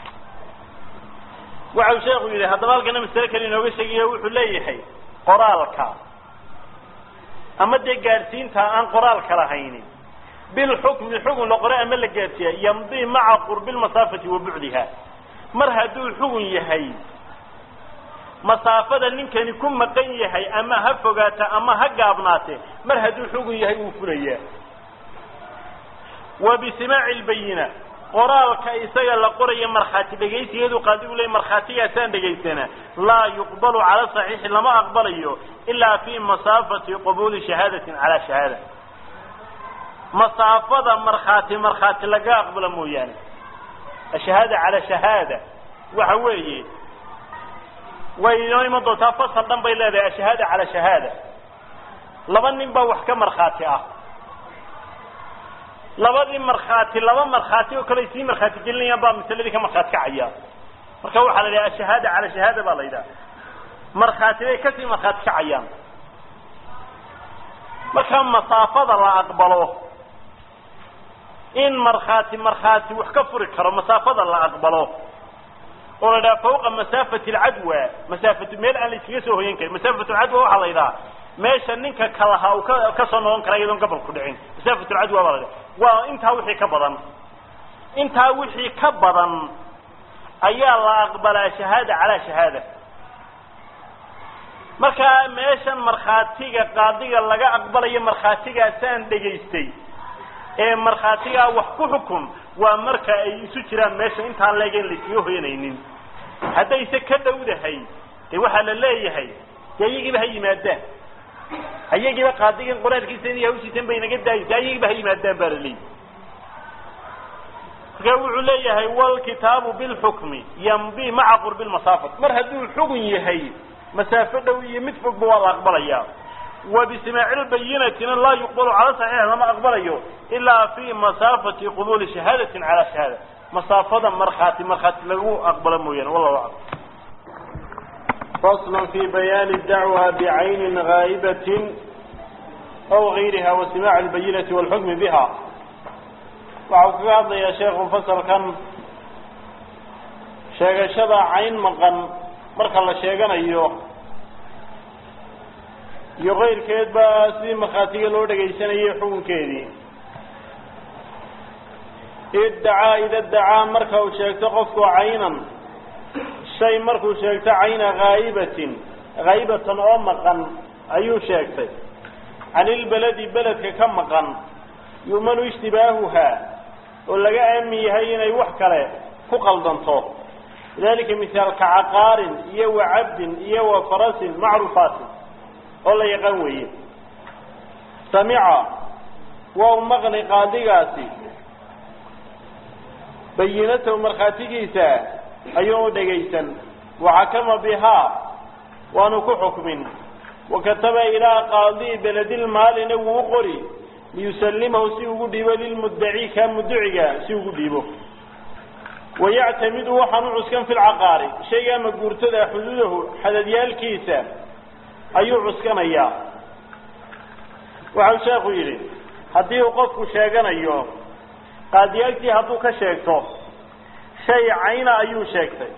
Speaker 1: waxau sheekhu yidhi haddaba halkana masale kale inooga sheegayo wuxuu leeyahay qoraalka ama dee gaadhsiinta aan qoraalka lahayni bilxukmi xugun la qore ama la gaadhsiiya yamdi maca qurbi lmasaafati wa bucdiha mar hadduu xugun yahay masaafada ninkani ku maqan yahay ama ha fogaata ama ha gaabnaate mar hadduu xugun yahay wuu fulayaa wa bisimaaci lbayina qoraalka isaga la qoraya markhaati dhegaysigeedu qaadigu leey markhaatigaasaan dhegaysana laa yuqbalu cala saxiixi lama aqbalayo ilaa fi masaafati qabuuli shahaadatin calaa shahaada masaafada markhaati markhaati laga aqbalo mooyaane ashahaada calaa shahaada waxa weeye way inoo iman doontaa fasal dhan bay leedahay ashahaada calaa shahaada laba nin baa wax ka markhaati ah labadii markhaati laba markhaati oo kale sii markhaati gelinayaan baa masaladii ka markhaati kacaya marka waxaa la yidhaha ashahaada cala shahaada baa la yidhaha markhaati bay kasii markhaati kacayaan marka masaafada la aqbalo in markhaati markhaati wax ka furi karo masaafada la aqbalo oo la yidhaha fawqa masaafati alcadwa masaafatu meel aan la iskaga soo hoyan karin masaafatu alcadwa waxaa la yidhaha meesha ninka kalahaa uu ka kasoo noqon kara iyadoon gabal ku dhicin masaafatu alcadwa baa la yidhaha waa intaa wixii ka badan intaa wixii ka badan ayaa la aqbalaa shahaada calaa shahaada markaa meeshan markhaatiga qaadiga laga aqbalayo markhaatigaasaan dhegaystay ee markhaatigaa wax ku xukun waa marka ay isu jiraan meesha intaan leegen layskaga hoyanaynin haddayse ka dhowdahay dee waxaa la leeyahay dee ayagiiba ha yimaadaan ayagiiba qaadigan qoraalkiisa inay hawshiisan bay naga daayisa ayagiiba ha yimaadaan baa la leeyahy marka wuxuu leeyahay walkitaabu bilxukmi yamdi maca qurbi lmasaafat mar hadduu xugun yahay masaafo dhow iyo mid fogba waa la aqbalaya wa bisimaaci lbayinatina laa yuqbalu cala saxiix lama aqbalayo ilaa fi masaafati qubuuli shahaadatin calaa shahaada masaafada markhaati markhaati lagu aqbalo mooyaane wallahu aclam fasl fi bayaani dacwa bicaynin gaa'ibatin aw gayriha wa simaaci lbayinati walxukmi biha waxau kaga hadlayaa sheekhu fasalkan sheegashada cayn maqan marka la sheeganayo iyo kayrkeedba sidii markhaatiga loo dhegaysanayay xukunkeedii iddacaa ida dacaa marka uu sheegto qofku caynan shay markuu sheegto cayna haa'ibatin haa'ibatan oo maqan ayuu sheegtay can ilbeledi beledka ka maqan yu'manu ishtibaahuha oo laga aamin yahay inay wax kale ku qaldanto lidalika mihaal ka caqaarin iyo wa cabdin iyo wa farasin macruufaatin oo la yaqaan weeye samica waa u maqli qaadigaasi bayinatahu markhaatigiisa ayuu u dhegaysan waxakama bihaa waanu ku xukmin wakataba ilaa qaadii beledilmaalina wuu u qori liyusalimahu si ugu dhiibo lilmuddaci kaa mudduciga si ugu dhiibo wayactamidu waxaan u cuskan fi lcaqaari shayga ama guurtada xuduudahu xadadyaalkiisa ayuu cuskanayaa waxau sheekhu yidhi haddii uu qofku sheeganayo qaadiyaalkii hadduu ka sheegto shay cayna ayuu sheegtay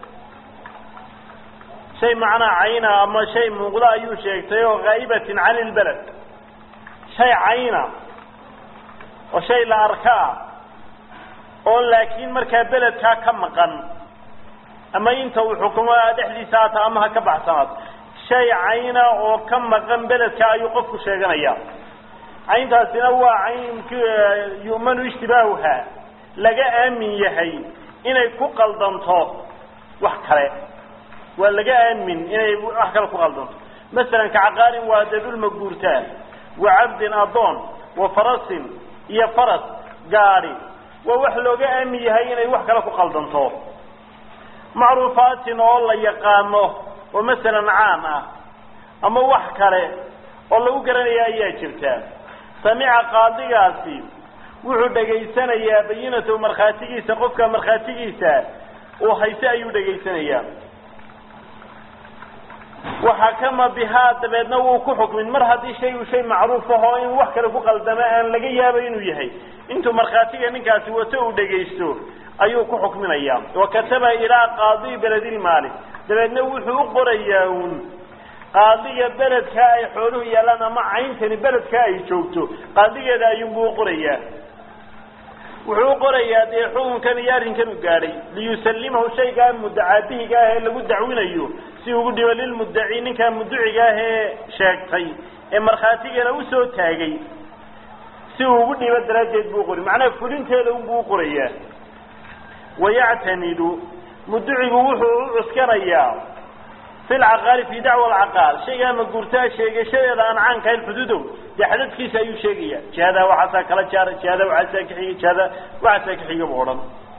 Speaker 1: shay macnaa cayna ama shay muuqda ayuu sheegtay oo haa'ibatin cani ilbeled shay cayna oo shay la arka ah oo laakiin markaa beledkaa ka maqan ama inta uu xukumo dhexdiisa haata ama ha ka baxsanaato shay cayna oo ka maqan beledka ayuu qofku sheeganaya cayntaasina waa cayn yu'manu ishtibaahuha laga aamin yahay inay ku qaldanto wax kale waa laga aamin inay wax kale ku qaldanto masalan kacaqaarin waa dee dhulma guurtaa wa cabdin addoon wa farasin iyo faras gaadi waa wax looga aamin yahay inay wax kale ku qaldanto macruufaatin oo la yaqaano oo masalan caam ah ama wax kale oo lagu garanaya ayaa jirta samica qaadigaasi wuxuu dhegaysanayaa bayinatahu markhaatigiisa qofka markhaatigiisa uu hayse ayuu dhegaysanayaa waxakama bihaa dabeedna wuu ku xukmin mar haddii shay uu shay macruuf ahoo in wax kale ku qaldamo aan laga yaabay inuu yahay intuu markhaatiga ninkaasi wato uu dhegaysto ayuu ku xukminayaa wa kataba ilaa qaadi beledilmaali dabeedna wuxuu u qorayaa uun qaadiga beledka ay xooluhu yaalaan ama cayntani beledka ay joogto qaadigeeda ayuunbuu u qorayaa wuxuu u qorayaa dee xukunkan iyo arrinkan u gaadhay liyusalimahu shaygaa mudacaabihiga ah ee lagu dacwinayo si ugu dhibo lilmuddaci ninkaa mudduciga ah ee sheegtay ee markhaatigana usoo taagay si uu ugu dhibo daraaddeed buu qori macnaha fulinteeda unbuu u qorayaa wayactamidu mudducigu wuxuu u cuskanayaa fi lcaqaali fi dacwa alcaqaal shaygaa maguurtaa sheegashadeeda aan caankahayn xuduudow dee xadadkiisa ayuu sheegaya jihadaa waxaasaa kala jaara jihadaa waxaasaa ka xiga jihadaa waxaasaa ka xiga bu odhan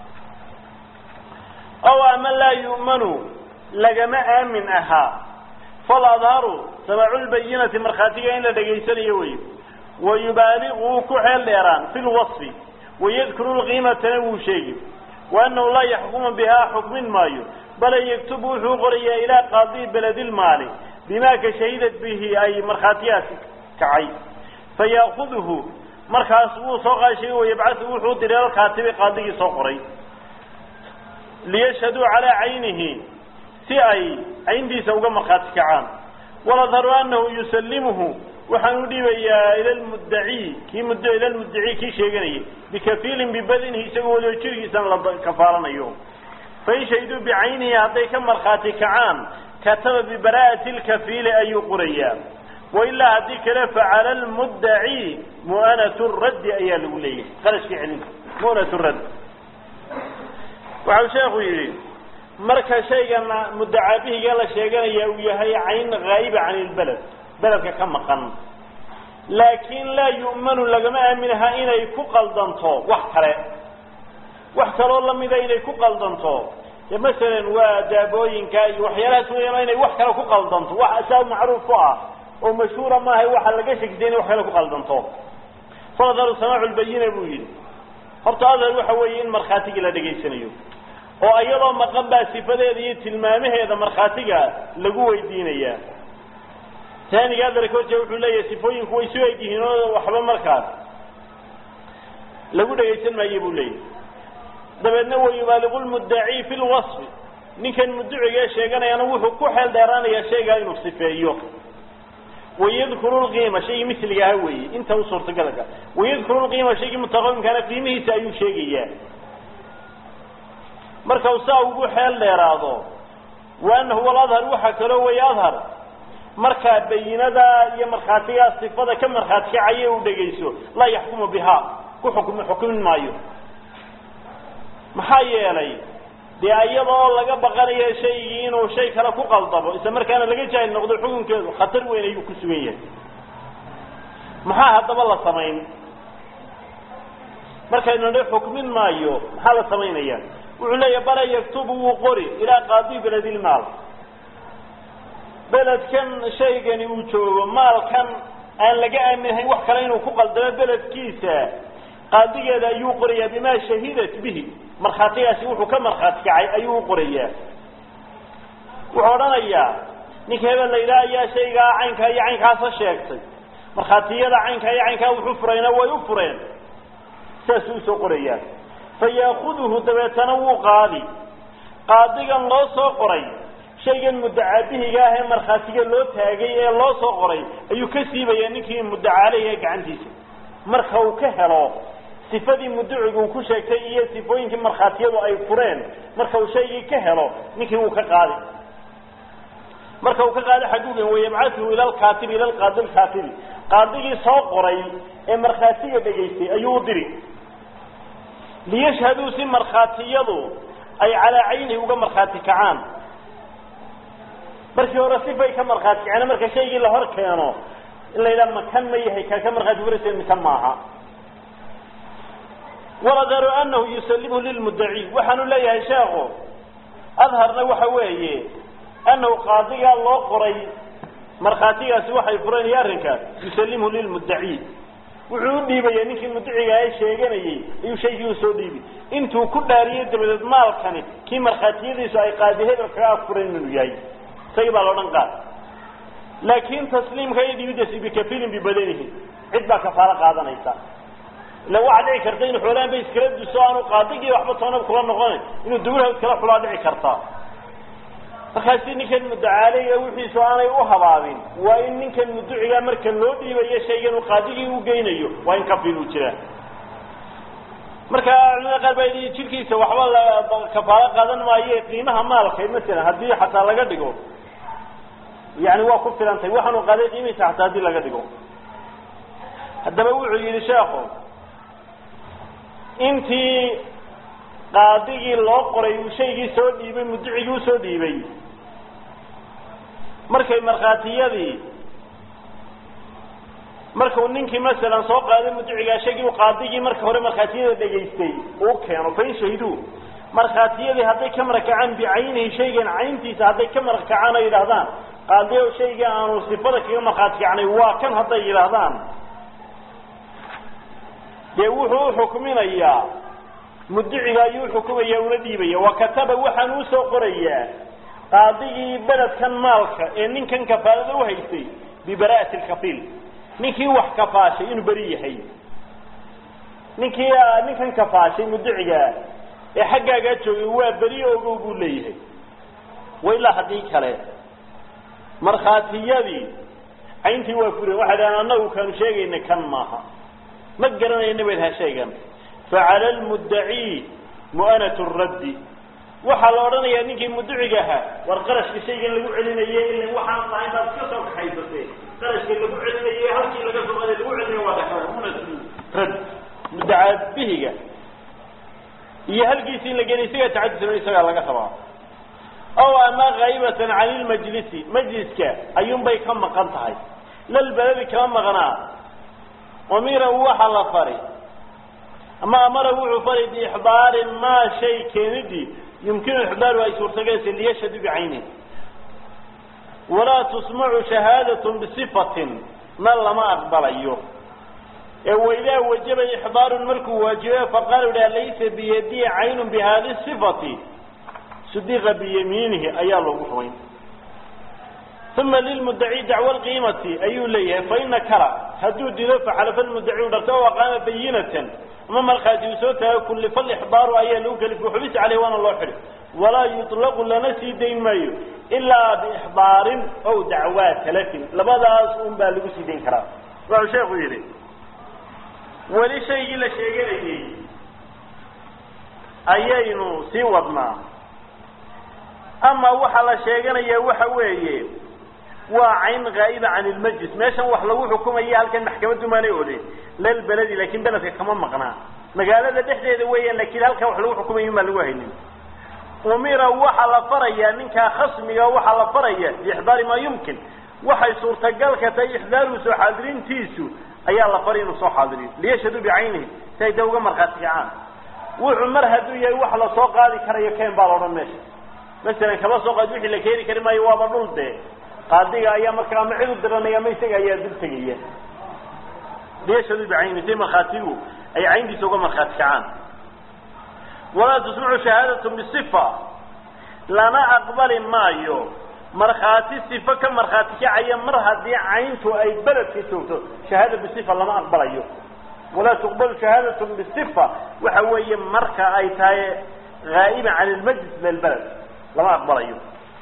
Speaker 1: ow ama laa yu'manu lagama aamin ahaa faladharu samaculbayinati markhaatiga in la dhegaysanayo wey wayubaaligu wuu ku xeel dheeraan fi lwasfi wayadkuru lqiimatana wuu sheegi wa annahu laa yaxkumu bihaa xukmin maayo bala yaktubu wuxuu qorayaa ilaa qaadi beledilmaali bimaa ka shahidat bihi ay markhaatiyaasi kacay fayaakuduhu markaas wuu soo qaashay wayabcahu wuxuu diray alkaatibi qaadigii soo qoray liyashhaduu calaa caynihi si ay cayntiisa uga markhaati kacaan waladharu anahu yusalimuhu waxaan u dhiibayaa ila lmuddaci kii mud ila lmuddaci kii sheeganayay bikafiilin bibadinihi isagoo waliba jirgiisana la kafaalanayo fain shahiduu bicaynihi hadday ka markhaati kacaan kataba bibaraa'ati lkafiili ayuu qorayaa wailaa haddii kale facala lmuddaci mu'anatu raddi ayaa lagu leeyahay qarashkii celinta mu'natu raddi waxau sheekhu yidhi marka shaygan muddacaabihiga la sheeganaya uu yahay cayn haa'iba can ilbeled beledka ka maqan laakiin laa yu'manu lagama aaminaha inay ku qaldanto wax kale wax kaloo lamida inay ku qaldanto de masalan waa daabooyinka iyo waxyaalahaas weeyaan inay wax kale ku qaldanto wax asaab macruuf ku ah oo mashhuura maaha waxa laga shegtay inay wax kale ku qaldanto faladharu samaacu lbayina buu yidhi horta adhar waxa weeye in markhaatigii la dhegaysanayo oo iyadoo maqan baa sifadeeda iyo tilmaamaheeda markhaatiga lagu weydiinayaa taaniga adarkoje wuxuu leeyahay sifooyinku way su eg yihiin oo waxba markaas lagu dhegaysan maayo buu leeyahay dabeedna wayubaaligu lmuddaci fi lwasfi ninkan mudduciga sheeganayana wuxuu ku xeel dheeraanayaa shaygaa inuu sifeeyo wayadkuru lqiima shaygii misliga aha weeye inta u suurtagalka wayadkuru lqiima shaygii mutaqawimkaana qiimihiisa ayuu sheegayaa marka uu saa ugu xeel dheeraado wa anahu waladhar waxaa kaloo weeye adhar markaa bayinada iyo markhaatigaa sifada ka markhaati kacaya uu dhegayso laa yaxkumu bihaa ku xukm xukmin maayo maxaa yeelay dee iyadoo laga baqanayo shaygii inuu shay kale ku qaldamo isla markaana laga jaahil noqdo xukunkeedu khatar weyn ayuu ku sugan yahay maxaa haddaba la samayn markaynu nidhi xukmin maayo maxaa la samaynaya wuxuu leeyahay bala yaktubu wuu qori ilaa qaadi beledilmaal beledkan shaygani uu joogo maalkan aan laga aaminahayn wax kale inuu ku qaldamo beledkiisa qaadigeeda ayuu qorayaa bimaa shahidat bihi markhaatigaasi wuxuu ka markhaati kacay ayuu u qorayaa wuxuu odhanayaa ninka hebel la yidhaha ayaa shaygaa caynkaa iyo caynkaasa sheegtay markhaatiyada caynkaa iyo caynkaa wuxuu furayna way u fureen saasuu usoo qorayaa fa yaakuduhu dabeetana wuu qaadi qaadigan loo soo qoray shaygan muddacaabihiga ah ee markhaatiga loo taagay ee loo soo qoray ayuu ka siibayaa ninkii muddacaaleyh ee gacantiisa marka uu ka helo sifadii mudducigu uu ku sheegtay iyo sifooyinkii markhaatiyadu ay fureen marka uu shaygii ka helo ninkii wuu ka qaadi marka uu ka qaado xaguugan wayabcatuhu ila lkaatibi ila lqaadi lkaatibi qaadigii soo qoray ee markhaatiga dhegaystay ayuu u diri liyashhaduu si markhaatiyadu ay calaa caynihi uga markhaati kacaan markii hore sifay ka markhaati kaceen marka shaygii la hor keeno in la yidhaha makan ma yahay kaa ka markhaati furaysa mikan maaha waladaru anahu yusalimhu lilmuddaci waxaanu leeyahay sheekhu adharna waxa weeye anahu qaadigaa loo qoray markhaatigaasi waxay fureen iyo arrinkaas yusalimhu lilmuddaci wuxuu u dhiibaya ninkii muddaciga ee sheeganayey ayuu shaygii u soo dhiibi intuu ku dhaariyey dabadeed maalkani kii markhaatiyadiisu ay qaadi hebel kaga afureen inuu yahay isagii baa loodhan qaad laakin tasliimka iyo dhiibidasi bikafilin bibadanihi cid baa kafaalo qaadanaysa ila waxaa dhici karta inu xoolaan ba iskala duso aanu qaadigii waxba toonab kula noqonayn inuu dugulhaw iskala xulaa dhici karta markaasi ninkan mudacaaleyga wixiisu aanay u habaabin waa in ninkan muducigaa marka loo dhiibayo shaygan uu qaadigii u geynayo waa in kafil uu jiraa marka culimada qaar baa yidhi jirkiisa waxba la kafaalo qaadan maayo qiimaha maalka masalan haddii xataa laga dhigo yani waa ku filan tahay waxaanu qaaday qiimihiisa xataa haddii laga dhigo haddaba wuxuu yidhi sheekhu intii qaadigii loo qoray uu shaygii soo dhiibay muducigii usoo dhiibay markay markhaatiyadii markuu ninkii masalan soo qaaday muducigaa shaygii u qaadigii marka hore markhaatiyada dhegaystay uu keeno fain shahiduu markhaatiyadii hadday ka marakacaan bicaynihi shaygan cayntiisa hadday ka marakacaan ay yidhaahdaan qaadiyo shayga aanu sifada kaga markhaati kacnay waa kan hadday yidhaahdaan dee wuxuu uxukminayaa muduciga ayuu uxukumaya una dhiibaya wa kataba waxaan usoo qorayaa qaadigii beledkan maalka ee ninkan kafaalada uhaystay bibara'ati lkafiil ninkii wax kafaashay inuu beri yahay ninkii ninkan kafaashay muducigaa ee xaggaagaa joogay waa beri ogow buu leeyahay wa ilaa haddii kale markhaatiyadii cayntii waa furen waxay dhahaan annagu kaanu sheegayna kan maaha ma garanayna bay dhaha shaygan facala lmuddaci mu'anat raddi waxaa la odhanayaa ninkii muduciga ahaa war qarashka shaygan lagu celinaye ila waxaan lahayn baad iska soo kaxaysatee qarashka lagu celinaye halkii laga soo qaaday lagu celinayo waa dhaka mu'nat radd muddaca bihiga iyo halkiisi in la geliy isagaa tacadisano isagaa laga rabaa ow ama kaybatan cani lmajlisi majliska ayuunbay ka maqan tahay lalbaladi kama maqnaa umira waxa la fari ama amara wuxuu fari biixdaari maa shay keenidii yumkinu ixdaaru ay suurtagelaysa liyashhadu bicaynihi walaa tusmacu shahaadatun bisifatin na lama aqbalayo ee waidaa wajaba ixdaarun markuu waajibe faqaala idhaha laysa biyadii caynun bihadi sifati sudiqa biyamiinihi ayaa loogu rumayn uma lilmudaci dacwa lqiimati ayuu leeyahay faina kala hadduu dido faxalafa lmudaci u dharto o aqaama bayinatan ama markhaati uu soo taago kullifa lixdaaru ayaa lagu kalifa xubis caleyh waana loo xidhi walaa yuطlaqu lana sii dayn maayo ilaa biixdaarin ow dacwaa talafin labadaas un baa lagu sii dayn karaa wuxuu sheekhu yidhi weli shaygii la sheeganayey ayaynu sii wadnaa ama waxaa la sheeganaya waxa weeye waa cayn gaa'iba can ilmajlis meeshan wax lagu xukumaya halkan maxkamaddu maanay odhe lalbeledi laakin beledka kama maqnaa magaalada dhexdeeda weeyaan laakiin halkan wax lagu xukumaya maa lagu haynin umira waxaa la farayaa ninkaa khasmiga waxaa la faraya biixdaari maa yumkin waxay suurtagalka tahay ixdaaru soo xaadirintiisu ayaa la faray inuu soo xaadiriyo liyashhaduu bicaynihi si ay da uga markhaati kacaan wuxuu mar hadduu yahay wax la soo qaadi karayo keen baa la odhan meesha masalan kaba soo qaad wixii la keeni kari maayo waaba dhul dee qaadiga ayaa marka ama cid u diranaya ama isaga ayaa dul tegaya liyashhaduu bicaynihi si markhaatigu ay cayntiisa uga markhaati kacaan walaa tusmacu shahaadat bisifa lana aqbali maayo markhaati sifo ka markhaati kacaya mar haddii cayntu ay beledka joogto shahaada bisifa lama aqbalayo walaa tuqbalu shahaadat bisifa waxa weeye marka ay tahay haa'iba can ilmajlis lilbaled lama aqbalayo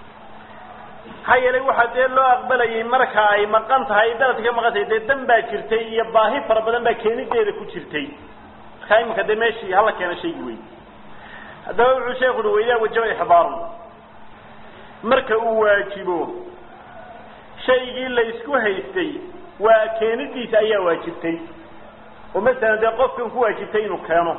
Speaker 1: maxaa yeelay waxaa dee loo aqbalayay marka ay maqan tahay beledka ka maqan tahay dee dan baa jirtay iyo baahi fara badan baa keenideeda ku jirtay markaa iminka dee meeshii hala keena shaygi wey haddaba wuxuu sheeku uhi waidaa wajaba ixdaarun marka uu waajibo shaygii la isku haystay waa keenidiisa ayaa waajibtay oo masalan dee qofkan ku waajibtay inuu keeno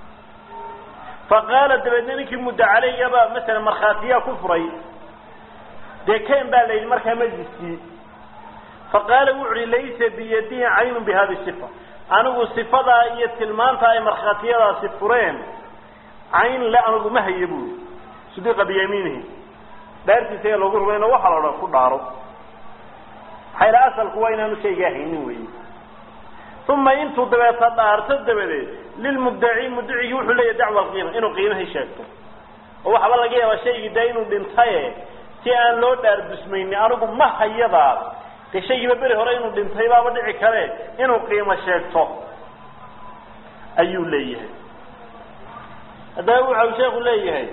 Speaker 1: faqaala dabeedna ninkii muddo caleygaba masalan markhaatiyaa ku furay dee ken baa la yidhi markaa majliskii faqaala wuxu uhi laysa biyadihi caynun bi hadi sifa anigu sifadaa iyo tilmaanta ay markhaatiyadaasi fureen cayn le anigu ma haya buuri sudiqa biyamiinihi dhaartiisa ayaa loogu rumayno waxaa la odhan ku dhaaro maxaa yidhaha asalku waa inaanu shaygaa haynin weyi uma intuu dabeeta dhaarto dabadeed lilmuddaci muddacigii wuxuu leeyahy dacwa alqiima inuu qiimahii sheegto oo waxaaba laga yaabaa shaygii dee inuu dhintaye si aan loo dhaar dusmaynin anigu ma hayadaa de shaygiiba beri hore inuu dhintay baaba dhici kare inuu qiimo sheegto ayuu leeyahay haddaba wuxau sheeku leeyahay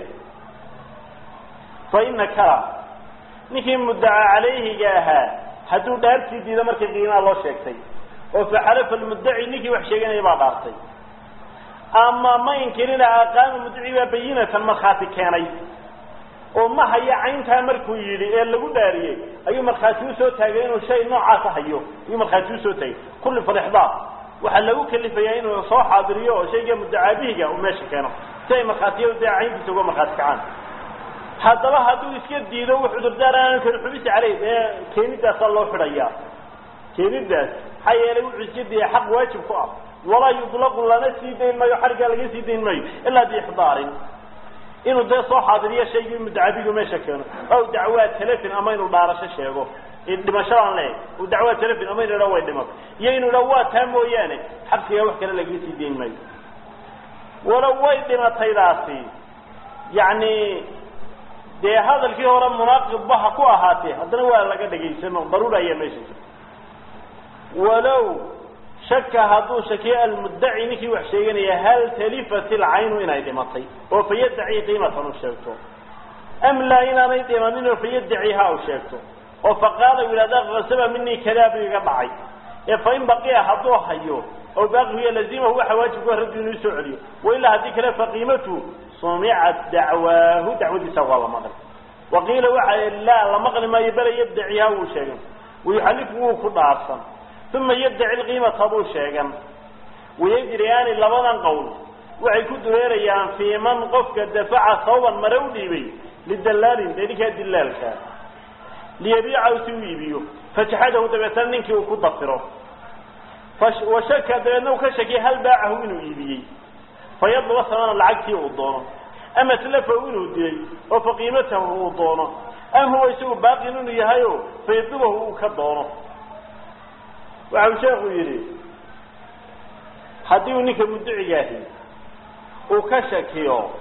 Speaker 1: fa ina kala ninkii muddaca calayhiga ahaa hadduu dhaartii diido markii qiimaha loo sheegtay oo faxalafa lmuddaci ninkii wax sheeganaya baa dhaartay ama ma inkirina aqaama muddaci baa bayinatan markhaati keenay oo ma hayo cayntaa markuu yidhi ee lagu dhaariyey ayuu markhaati usoo taagay inuu shay noocaasa hayo ayuu markhaati usoo taagay kulli falixdaar waxaa lagu kalifayaa inuu soo xaadiriyo oo shayga muddacaabihiga uu meesha keeno si ay markhaatiyadu dee cayntiisa uga markhaati kacaan haddaba hadduu iska diido w cudurdaar aanu karin xubisi caleyh ee keenidaasaa loo xidhayaa keenidaas maxaa yeelay wuxuu iska diiday xaq waajib ku ah walaa yutlaqu lana sii dayn maayo xargaa laga sii dayn maayo ilaa biixdaarin inuu dee soo xaadiriyo shaygii muddacabigu meesha keeno aw dacwaa telefon ama inuu dhaarasho sheego dhimashadaan leeyahy u dacwaa telefon ama inu idha way dhimato iyo inuu idha waa taa mooyaane xabsigaa wax kale lagaga sii dayn maayo walow way dhimataydaasi yacni dee hadalkii hore munaaqibba ha ku ahaatee haddana waa laga dhegaysano daruura ayaa meesha jirta walow shaka hadduu shakiyo almuddaci ninkii wax sheeganaya hal talifat ilcaynu inay dhimatay oo fayaddaci qiimatan u sheegto am laa inaanay dhimanin oo fayaddaciha u sheegto oo faqaala u yidhahda kasaba minii kadaa buu iga dhacay ee fain baqiya hadduu hayo oo baaqiya lazimahu waxa waajibku raddu inuu soo celiyo wailaa haddii kale faqiimatu sumicat dacwaahu dacwadiisa waa la maqli waqiila waxa laa la maqli maayo bale yaddaciha wuu sheegan wayuxalifu wuu ku dhaarsan uma yaddaci lqiimata buu sheegan wayajriyaani labadan qowl waxay ku dureerayaan fii man qofka dafaca sawban mare u dhiibay lidallaalin dee ninkaa dilaalka liyabiicahu si u iibiyo fajaxadahu dabeetana ninkii uu ku dafiro washaka dabeedna uu ka shakiya hal baacahu inuu iibiyey fayadluba samana lacagtii uu doono ama tlafahu inuu dilay oo faqiimatahu uu doono am huwa isagu baaqin inuu yahayo fayadlubahu uu ka doono waxa uu sheekhu yidhi haddii uu ninka mudducigaahi uu ka shakiyo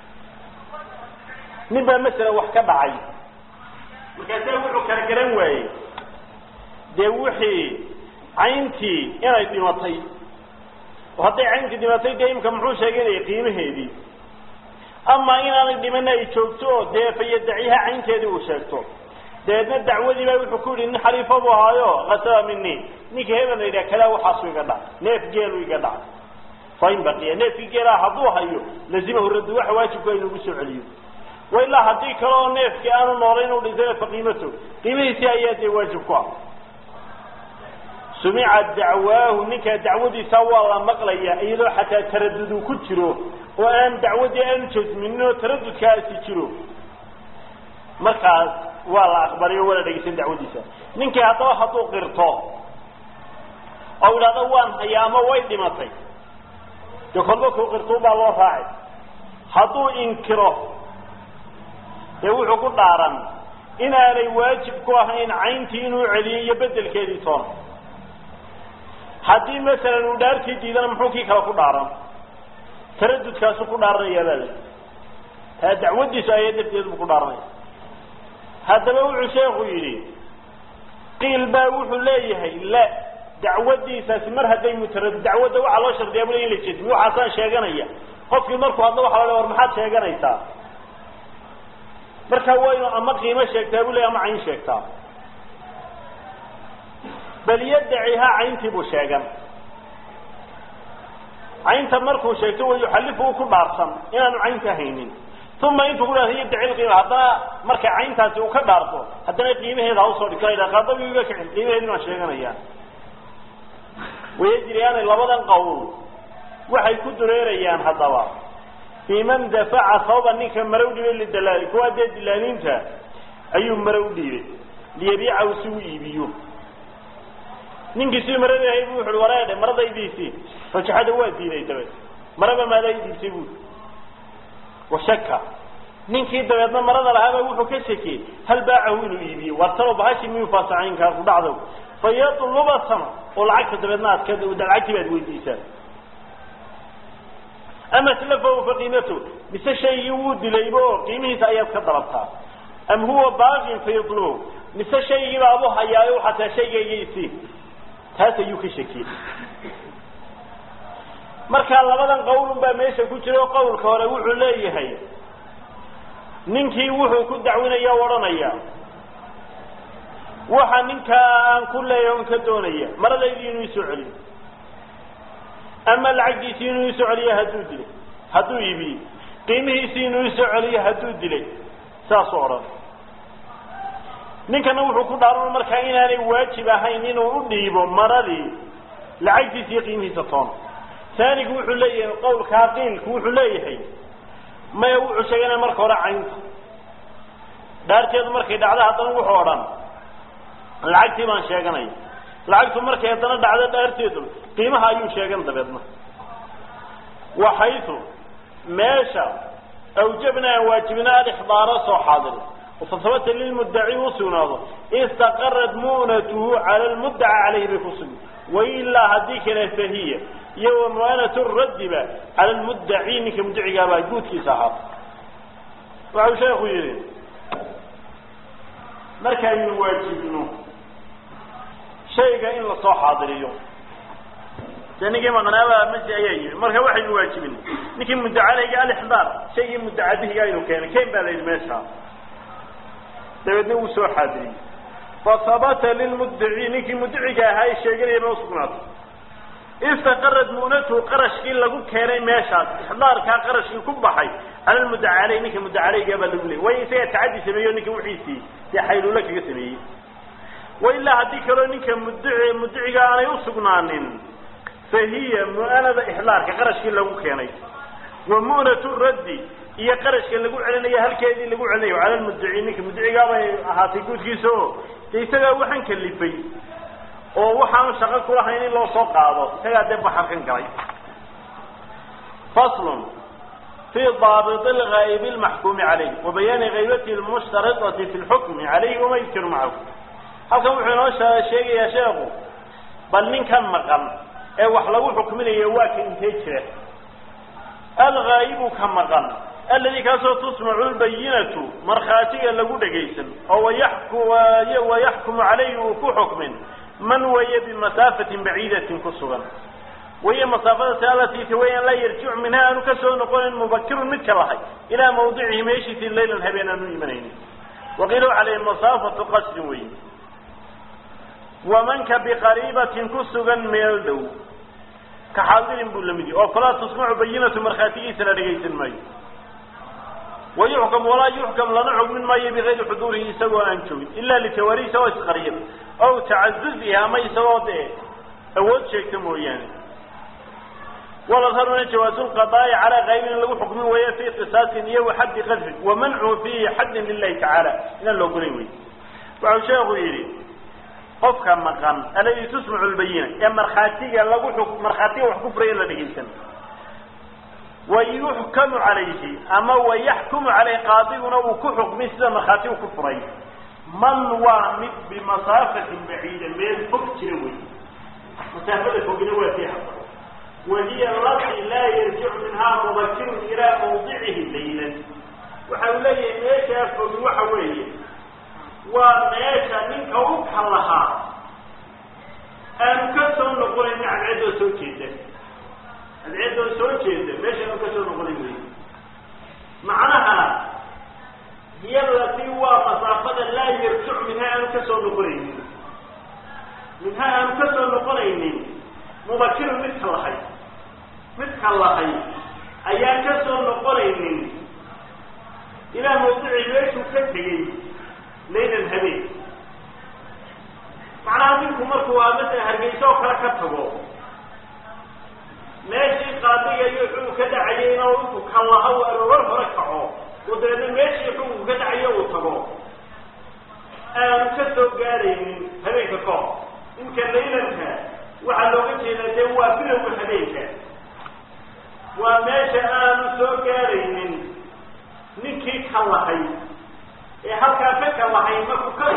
Speaker 1: nin baa masalan wax ka dhacay markaase wuxuu kala garan waayey dee wixii cayntii inay dhimatay oo hadday cayntii dhimatay dee imka muxuu sheeganaya qiimaheedii ama inaanay dhimana ay joogto oo dee fayadaciha caynteedii uu sheegto dabeedna dacwadii baa wuxuu ku yidhi nin xaliifo buu ahaayo kasaba mini ninka hebel la yidhaha kadaa waxaasu iga dhac neef geelu iga dhac fain baqiya neefkii geelaha hadduu hayo lazimahu raddu waxa waajibku inugu soo celiyo wa ilaa haddii kale oo neefkii aanu noolay inuu dhintay faqiimato qiimihiisii ayaa dee waajib ku ah sumica dacwaahu ninkaa dacwadiisa waa la maqlaya iyadoo xataa taradudu ku jiro oo aan dacwadii aanu jasminin oo taradudkaasi jiro markaas waa la aqbaliyo waa la dhegeysan dacwadiisa ninkii haddaba hadduu qirto oo idhahdo waan hayaa ama way dhimatay dee kolba kuu qirtuu baa loo raacay hadduu inkiro dee wuxuu ku dhaaran inaanay waajib ku ahayn cayntii inuu celiyo iyo bedelkeedii toona haddii masalan uu dhaartii diidana muxuu kii kale ku dhaaran taradudkaasu ku dhaaranayaa baa la taa dacwadiisu aya darteed buu ku dhaaranaya haddaba wuxuu sheekhu yidhi qiil baa wuxuu leeyahay la dacwadiisaasi mar hadday mutarad dacwadda waxaa loo shardiyaa bule in la jesmiyo waxaasaan sheeganaya qofkii markuu hadlo waxa la war maxaad sheeganaysaa marka waa inuu ama qiimo sheegtaa buu leey ama cayn sheegtaa bal yadacihaa cayntii buu sheegan caynta markuu sheegto wa yuxalifu u ku dhaarsan inaanu caynta haynin uma intuu ku dhahda yadaci qiima haddana marka cayntaasi uu ka dhaarto haddana qiimaheeda ha usoo dhigto la qadabi iga kicin qiimaheedin waan sheeganaya wayajriyaani labadan qowl waxay ku dureerayaan haddaba fii man dafaca sababa ninka mare u dhibay lidalaali kuwaa dee dilaaliinta ayuu mare u dhiibay liyabiicahu si u iibiyo ninkii si marada ahay bu wuxu uhi wareedhe maradaydiisii fajaxada waa diiday dabeed maraba maadaa i diibtay buui washaka ninkii dabeedna marada lahaaba wuxuu ka shakiyey hal baacahu inuu iibiyo war talo bahashi miyuu faasacaynkaa ku dhacdo fayatluba sama oo lacagta dabeedna aad ka lacagtii baad weydiisaa ama slafahu faqiimatu mise shaygii wuu dilayba oo qiimihiisa ayaad ka dalabtaa am huwa baaqin fayatlubu mise shaygiiba abu hayaayo xataa shaygayga isii taas ayuu ka shakiyey markaa labadan qowlun baa meesha ku jira oo qowlka hore wuxuu leeyahay ninkii wuxuu ku dacwinaya o odhanaya waxa ninkaa aan ku leeyahay on ka doonaya maradaydii inuu isoo celiyo ama lacagtiisii inuu isoo celiyo hadduu dilay hadduu iibiyey qiimihiisii inuu isoo celiyo hadduu dilay saasuu odhan ninkana wuxuu ku dhaaran markaa inaanay waajib ahayn inuu u dhiibo maradii lacagtiisa iyo qiimihiisa toona taanigu wuxuu leeyahay qowlkaa qiilku wuxuu leeyahay maya wuxuu sheeganaya marka hore caynta dhaarteedu markay dhacdo haddana wuxuu odhan lacagtii baan sheeganaya lacagtu markay haddana dhacdo dhaarteedu qiimaha ayuu sheegan dabeedna waxaytu meesha awjabna aan waajibina alixdaaro soo xaadiro fasabata lilmuddaci u sugnaado istaqarad mu'natuhu cala lmuddaca caleyhi bay ku sugni wailaa haddii kale fahiya iyo wamu'anatu raddiba cala lmuddaci ninka muddacigaabaa guudkiisa ahaata waxau sheekhu yidhi markaynu waajibno shayga in lasoo xaadiriyo dee ninkii maqnaaba masi ayaa yimi marka waxaynu waajibin ninkii muddacalayga alixdaar shaygii muddacadihiga aynu keenay ken baa la yidhi meesha dabeedna wuu soo xaadiriyey fasabata lilmuddaci ninkii muddaciga ahaa ee sheeganaya ba usugnaatay istaqarad mu'natuhu qarashkii lagu keenay meeshaas ixdaarkaa qarashkii ku baxay cala lmuddaca caleyh ninka muddacalayga baa lagu leeyay way isaga tacaddi sameeyo ninka wixiisii dee xayluula kaga sameeyey wa ilaa haddii kaloo ninka muddaci muddaciga aanay usugnaanin fahiya mu'anada ixdaarka qarashkii lagu keenay wa mu'natu raddi iyo qarashka lagu celinayo halkeedii lagu celinayo cala lmuddaci ninka muddacigaabay ahaatay guudkiisa o dee isagaa waxaan kalifay oo waxaanu shaqo kulahayn in loo soo qaado isagaa dee baxarkan galay faslun fi daabit lgaaib lmaxkuumi caleyh wa bayaani gaybatihi lmushtaridati fi lxukmi caleyhi wama yudkiru macahu halkan wuxuu inoo sheegayaa sheekhu bal ninkan maqan ee wax lagu xukminayo waa ka intee jira alghaa'ibu ka maqan aladi kaasoo tusmacu lbayinatu markhaatiga lagu dhegaysan oo wayaxkumu calayhi uu ku xukmin man weeye bimasaafatin baciidatin ku sugan wahiya masaafadasi alatii tawayaan laa yarjicu minha aanu kasoo noqonin mubakirun midka lahay ilaa mawdicihi meeshiisii laylan habeen aanu imanaynin waqiila waxa la masaafatu qasrin wey wamanka biqariibatin ku sugan meel dhow ka xaadirin buu lamid yahi oo falaa tusmacu bayinatu markhaatigiisa la dhegaysan maayo wayuxkam walaa yuxkam lana xugmin maayo bigayri xuduurihi isagoo aan joogin ila litawaari isagoo isqariyab aw tacazuzihi ama isagoo dee awood sheegta mooyaane waladharuna jawaazu lqadaa'i calaa qaybin in lagu xukmin weeye fi qisaasin iyo waxaddi qadfin wamancu fiihi xaddin lilahi tacaala inaan la ogolayn wey waxau sheekhu yidhi qofka maqan aladi tusmacu lbayina ee markhaatiga lagu markhaatiga wax ku furaya la dhegaysan wayuxkamu calayhi ama wayaxkumu caleyh qaadiguna uu ku xukmay sida markhaatigu ku furay man waa mid bimasaafatin baciida meel fog jira wey masaafada fogina waa tii haba wahiya alati laa yarjicu minhaa mubakirun ilaa mawdicihi laylan waxa uu leeyahay meeshaa fogi waxa weeye waa meesha ninka u kalahaa aanu ka soo noqonayn cadceedoo soo jeeda cadceedoo soo jeeda meeshaanu ka soo noqonayn wey macnaha hiyalati waa masaafada laa yarjicu minhaa aanu ka soo noqonaynin minhaa aanu ka soo noqonaynin mubakirun midka lahay midka lahay ayaan ka soo noqonaynin ilaa mawdicii meeshuu ka tegey laylan habeen macnaha ninku markuu waa masala hargeysa oo kale ka tago meeshii qaadiga iyo xukun ka dhacayay inuu intu kallaha u aroor hore kaco oo dabeedna meeshii xukunku ka dhacayo uu tago aanu ka soo gaadaynin habeenka kahor inka laylanka waxaa looga jeedaa dee waa bilowga habeenka waa meesha aanu soo gaadaynin ninkii ka lahay ee halkaa ka kalahay markuu ka